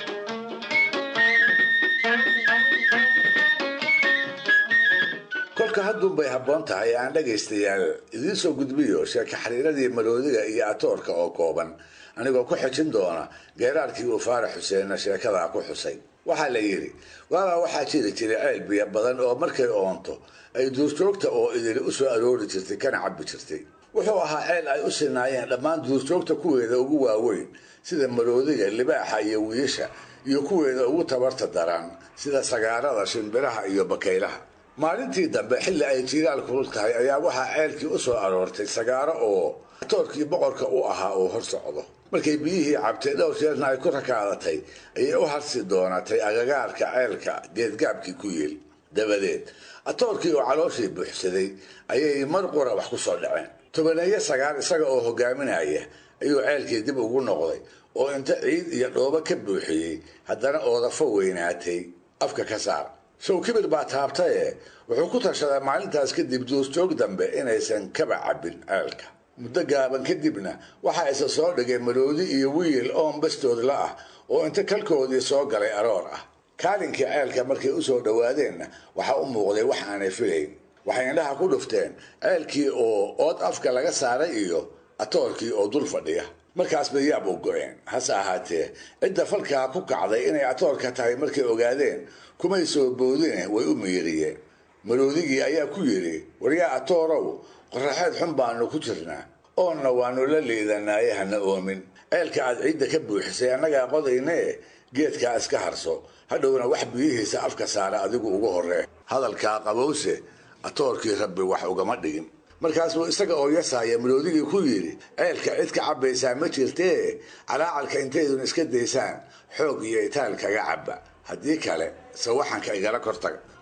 kolka haddunbay habboon tahay aan dhagaystayaal idiin soo gudbiyo sheeka xiriiradii maroodiga iyo atoorka oo kooban anigoo ku xejin doona geeraarkii uu faarax xuseenna sheekadaa ku xusay waxaa la yidhi waabaa waxaa jiri jiray ceel biyo badan oo markay oonto ay duurjoogta oo idili u soo aroori jirtay kana cabbi jirtay wuxuu ahaa ceel ay u sinaayeen dhammaan duurjoogta kuweeda ugu waaweyn sida maroodiga libaaxa iyo wiisha iyo kuweeda ugu tabarta daran sida sagaarada shimbiraha iyo bakaylaha maalintii dambe xilli ay jiiraal kulul tahay ayaa waxaa ceelkii u soo aroortay sagaaro oo atoorkii boqorka u ahaa uu hor socdo markay biyihii cabtay dhowr jeerna ay ku rakaadatay ayay u harsi doonatay agagaarka ceelka geedgaabkii ku yeel dabadeed atoorkii oo calooshii buuxsaday ayay mar qura wax ku soo dhaceen tobaneeyo sagaar isaga oo hogaaminaya ayuu ceelkii dib ugu noqday oo inta ciid iyo dhoobo ka buuxiyey haddana oodafo weynaatay afka ka saar sow kibir baa taabtaye wuxuu ku tashaday maalintaas kadib duurjoog dambe inaysan kaba cabbin ceelka muddo gaaban kadibna waxaa isa soo dhigay maroodi iyo wiil oon bastoodla ah oo inta kalkoodii soo galay aroor ah kaalinkii ceelka markay u soo dhowaadeenna waxaa u muuqday wax aanay filayn waxay indhaha ku dhufteen ceelkii oo ood afka laga saaray iyo atoorkii oo dul fadhiya markaas bay yaab u go-een hase ahaatee cidda falkaa ku kacday inay atoorka tahay markay ogaadeen kumay soo boodine way u miiriyeen maroodigii ayaa ku yidhi waryaa atoorow qoraxeed xun baanu ku jirnaa oonna waanu la liidanaaye hana oomin ceelka aad ciidda ka buuxisay annagaa qodaynee geedkaa iska harso hadhowna wax biyihiisa afka saara adigu ugu horree hadalkaa qabowse atoorkii rabbi wax ugama dhigin markaasuu isaga oo yasaaya maroodigii ku yidhi ceelka cid ka cabbaysaa ma jirtee calaacalka intaydun iska daysaan xoog iyo itaal kaga cabba haddii kale sawaxanka igala kortaga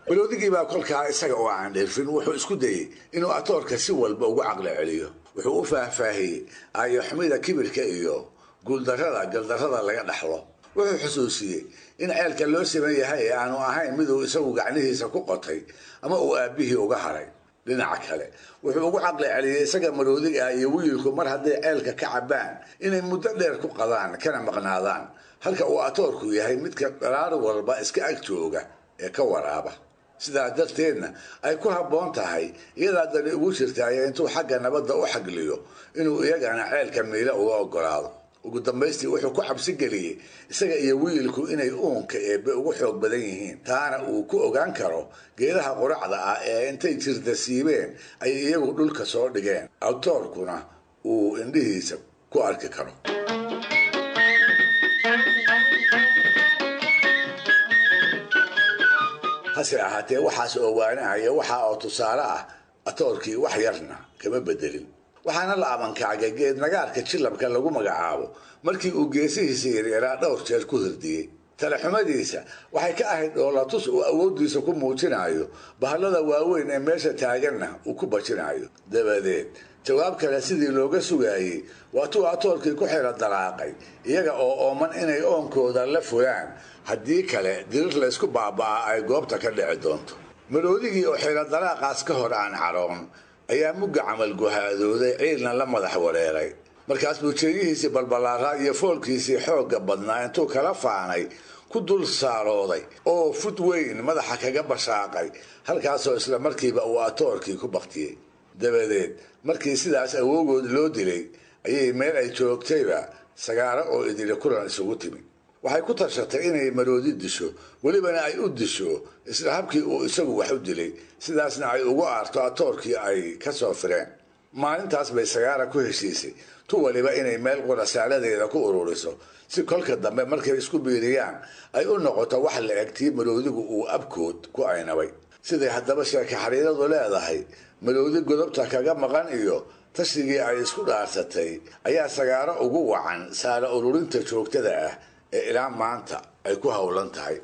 baloodigii baa kolkaa isaga oo aan dheerfin wuxuu isku dayey inuu atoorka si walba ugu caqli celiyo wuxuu u faahfaahiyey aayo xumida kibirka iyo guuldarrada galdarrada laga dhaxlo wuxuu xusuusiyey in ceelka loo siman yahay ee aanu ahayn miduu isagu gacnihiisa ku qotay ama uu aabbihii uga haray dhinaca kale wuxuu ugu caqli celiyey isaga maroodiga ah iyo wiilku mar hadday ceelka ka cabbaan inay muddo dheer ku qadaan kana maqnaadaan halka uu atoorku yahay midka dharaar walba iska ag jooga ee ka waraaba sidaa darteedna ay ku habboon tahay iyadaa dani ugu jirtaaya intuu xagga nabadda u xagliyo inuu iyagana ceelka miila uga ogolaado ugu dambaystii wuxuu ku cabsi geliyey isaga iyo wiilku inay uunka eebbe ugu xoog badan yihiin taana uu ku ogaan karo geedaha quracda ah ee intay jirta siibeen ay iyagu dhulka soo dhigeen awtoorkuna uu indhihiisa ku arki karo hase ahaatee waxaas ogaanahaya waxa oo tusaale ah atoorkii wax yarna kama bedelin waxaana la abankacgay geed nagaarka jilabka lagu magacaabo markii uu geesihiisa yaryaraa dhowr jeer ku hirdiyey talaxumadiisa waxay ka ahayd dhoolatus uu awooddiisa ku muujinayo bahallada waaweyn ee meesha taaganna uu ku bajinayo dabadeed jawaab kale sidii looga sugaayey waatuu atoorkii ku xiro dalaaqay iyaga oo ooman inay oonkooda la fulaan haddii kale dirir laysku baaba'aa ay goobta ka dhici doonto maroodigii oo xiro dalaaqaas ka hor aan caroon ayaa mugga camal guhaadooday ciilna la madax wareeray markaas buu jeeyihiisii balbalaaraa iyo foolkiisii xoogga badnaa intuu kala faanay ku dul saarooday oo fud weyn madaxa kaga bashaaqay halkaasoo isla markiiba uu atoorkii ku baktiyey dabadeed markii sidaas awoogood loo dilay ayay meel ay joogtayba sagaaro oo idili kulan isugu timi waxay ku tashatay inay maroodi disho welibana ay u disho isla habkii uu isagu wax u dilay sidaasna ay ugu aarto atoorkii ay ka soo fireen maalintaas bay sagaara ku heshiisay tu waliba inay meel qurasaaladeeda ku ururiso si kolka dambe markay isku biiriyaan ay u noqoto wax la egtii maroodigu uu abkood ku aynabay siday haddaba sheeke xariiradu leedahay maroodi godobta kaga maqan iyo tashigii ay isku dhaarsatay ayaa sagaaro ugu wacan saara ururinta joogtada ah ee ilaa maanta ay ku howlan tahay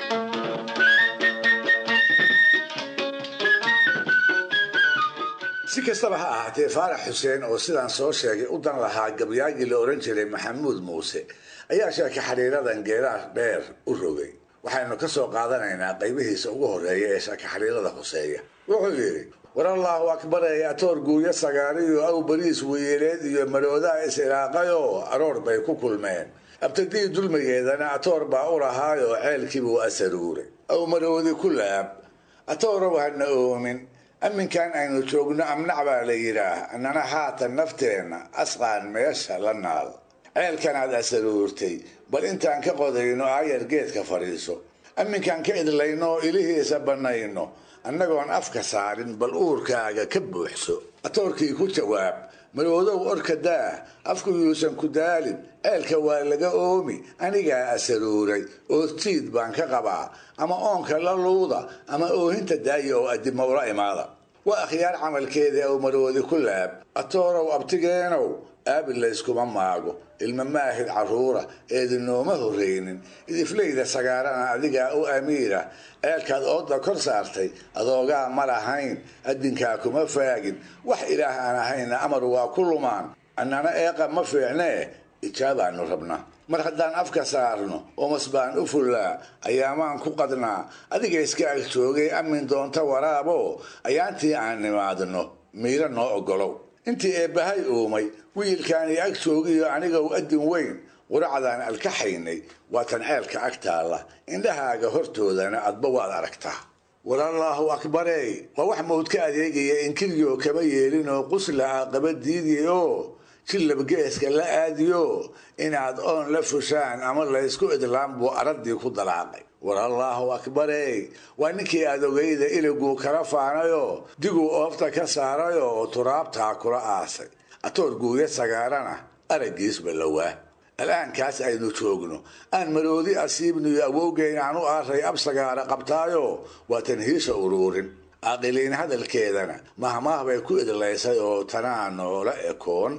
si kastaba ha ahaatee faarax xuseen oo sidaan soo sheegay u dan lahaa gabyaagii la odhan jiray maxamuud muuse ayaa sheeka xiriiradan geeraar dheer u rogay waxaynu ka soo qaadanaynaa qaybihiisa ugu horreeya ee sheeka xiriirada hoseeya wuxuu yidhi war allaahu akbarey atoor guuyo sagaariyo aw bariis weyeeleed iyo maroodaa is-ilaaqayoo aroor bay ku kulmeen abtadii dulmigeedana atoor baa u lahaayoo ceelkiibuu asaruuray aw maroodi ku laab atoorow hana oomin amminkan aynu joogno amnac baa la yidhaah annana haatan nafteenna asqaan meesha la naal ceelkanaad asaruurtay bal intaan ka qodayno aayar geedka fadhiiso amminkaan ka idlayno ilihiisa bannayno annagoon afka saarin bal uurkaaga ka buuxso atoorkii ku jawaab maroodow orka daah afku yuusan ku daalin ceelka waa laga oomi anigaa asaruuray oodtiid baan ka qabaa ama oonka la luuda ama oohinta daaya oo addimo ula imaada waa akhyaar camalkeedii aw maroodi ku laab atoorow abtigeenow aabi layskuma maago ilma maahid carruura eedinooma horraynin idifleyda sagaarana adigaa u amiira ceelkaad ooda kor saartay adoogaa ma lahayn addinkaa kuma faagin wax ilaah aan ahayna amar waa ku lumaan annana eeqa ma fiicnee ijaabaanu rabna mar haddaan afka saarno omas baan u fullaa ayaamaan ku qadnaa adiga iska ag joogay amin doonta waraabo ayaantii aan nimaadno miiro noo oggolow intii eebbahay uumay wiilkaani ag joogiyo anigow addin weyn quracdaan alkaxaynay waatan ceelka ag taalla indhahaaga hortoodana adba waad aragtaa war allaahu akbarey waa wax mawd ka adeegaya inkirigoo kama yeelinoo qusla ah qaba diidiyoo jillab geeska la aadiyo inaad oon la fushaan ama laysku idlaan buu araddii ku dalaaqay war allaahu akbarey waa ninkii aad ogayda iliguu kala faanayoo diguu oofta ka saarayoo turaabtaa kula aasay atoor guuya sagaarana araggiisba lawaa al'aankaas aynu joogno aan maroodi asiibniyo awowgeyn aan u aaray ab sagaara qabtaayo waa tanhiisha uruurin aqiliin hadalkeedana mahmaah bay ku idlaysay oo tanaa noola ekoon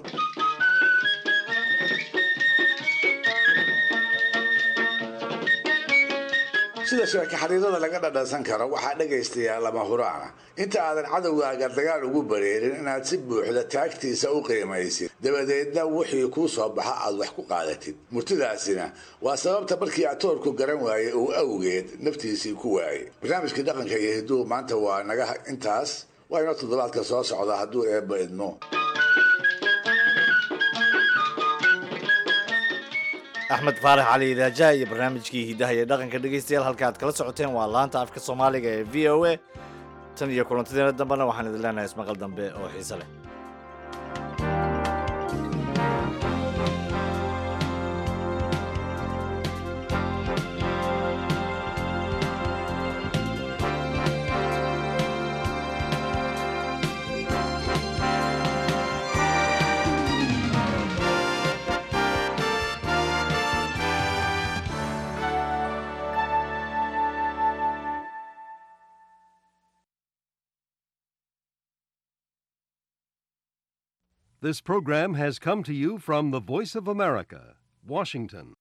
sida sheeka xariirada laga dhadhansan karo waxaa dhegaystayaa lama huraana inta aadan cadowgaaga dagaal ugu bareerin inaad si buuxda taagtiisa u qiimaysid dabadeedna wixii kuu soo baxa aad wax ku qaadatid murtidaasina waa sababta markii atoorku garan waayey uu awgeed naftiisii ku waayey barnaamijkii dhaqanka iyo hiduhu maanta waa naga intaas waa inoo toddobaadka soo socda hadduu eebba idmo axmed faarax cali idaajaha iyo barnaamijkii hidaha iyo dhaqanka dhegaystayaal halka aad kala socoteen waa laanta afka soomaaliga ee v o a tan iyo kulantadeena dambena waxaan idin leenahay ismaqal dambe oo xiise leh This program has come to you from the Voice of America, Washington.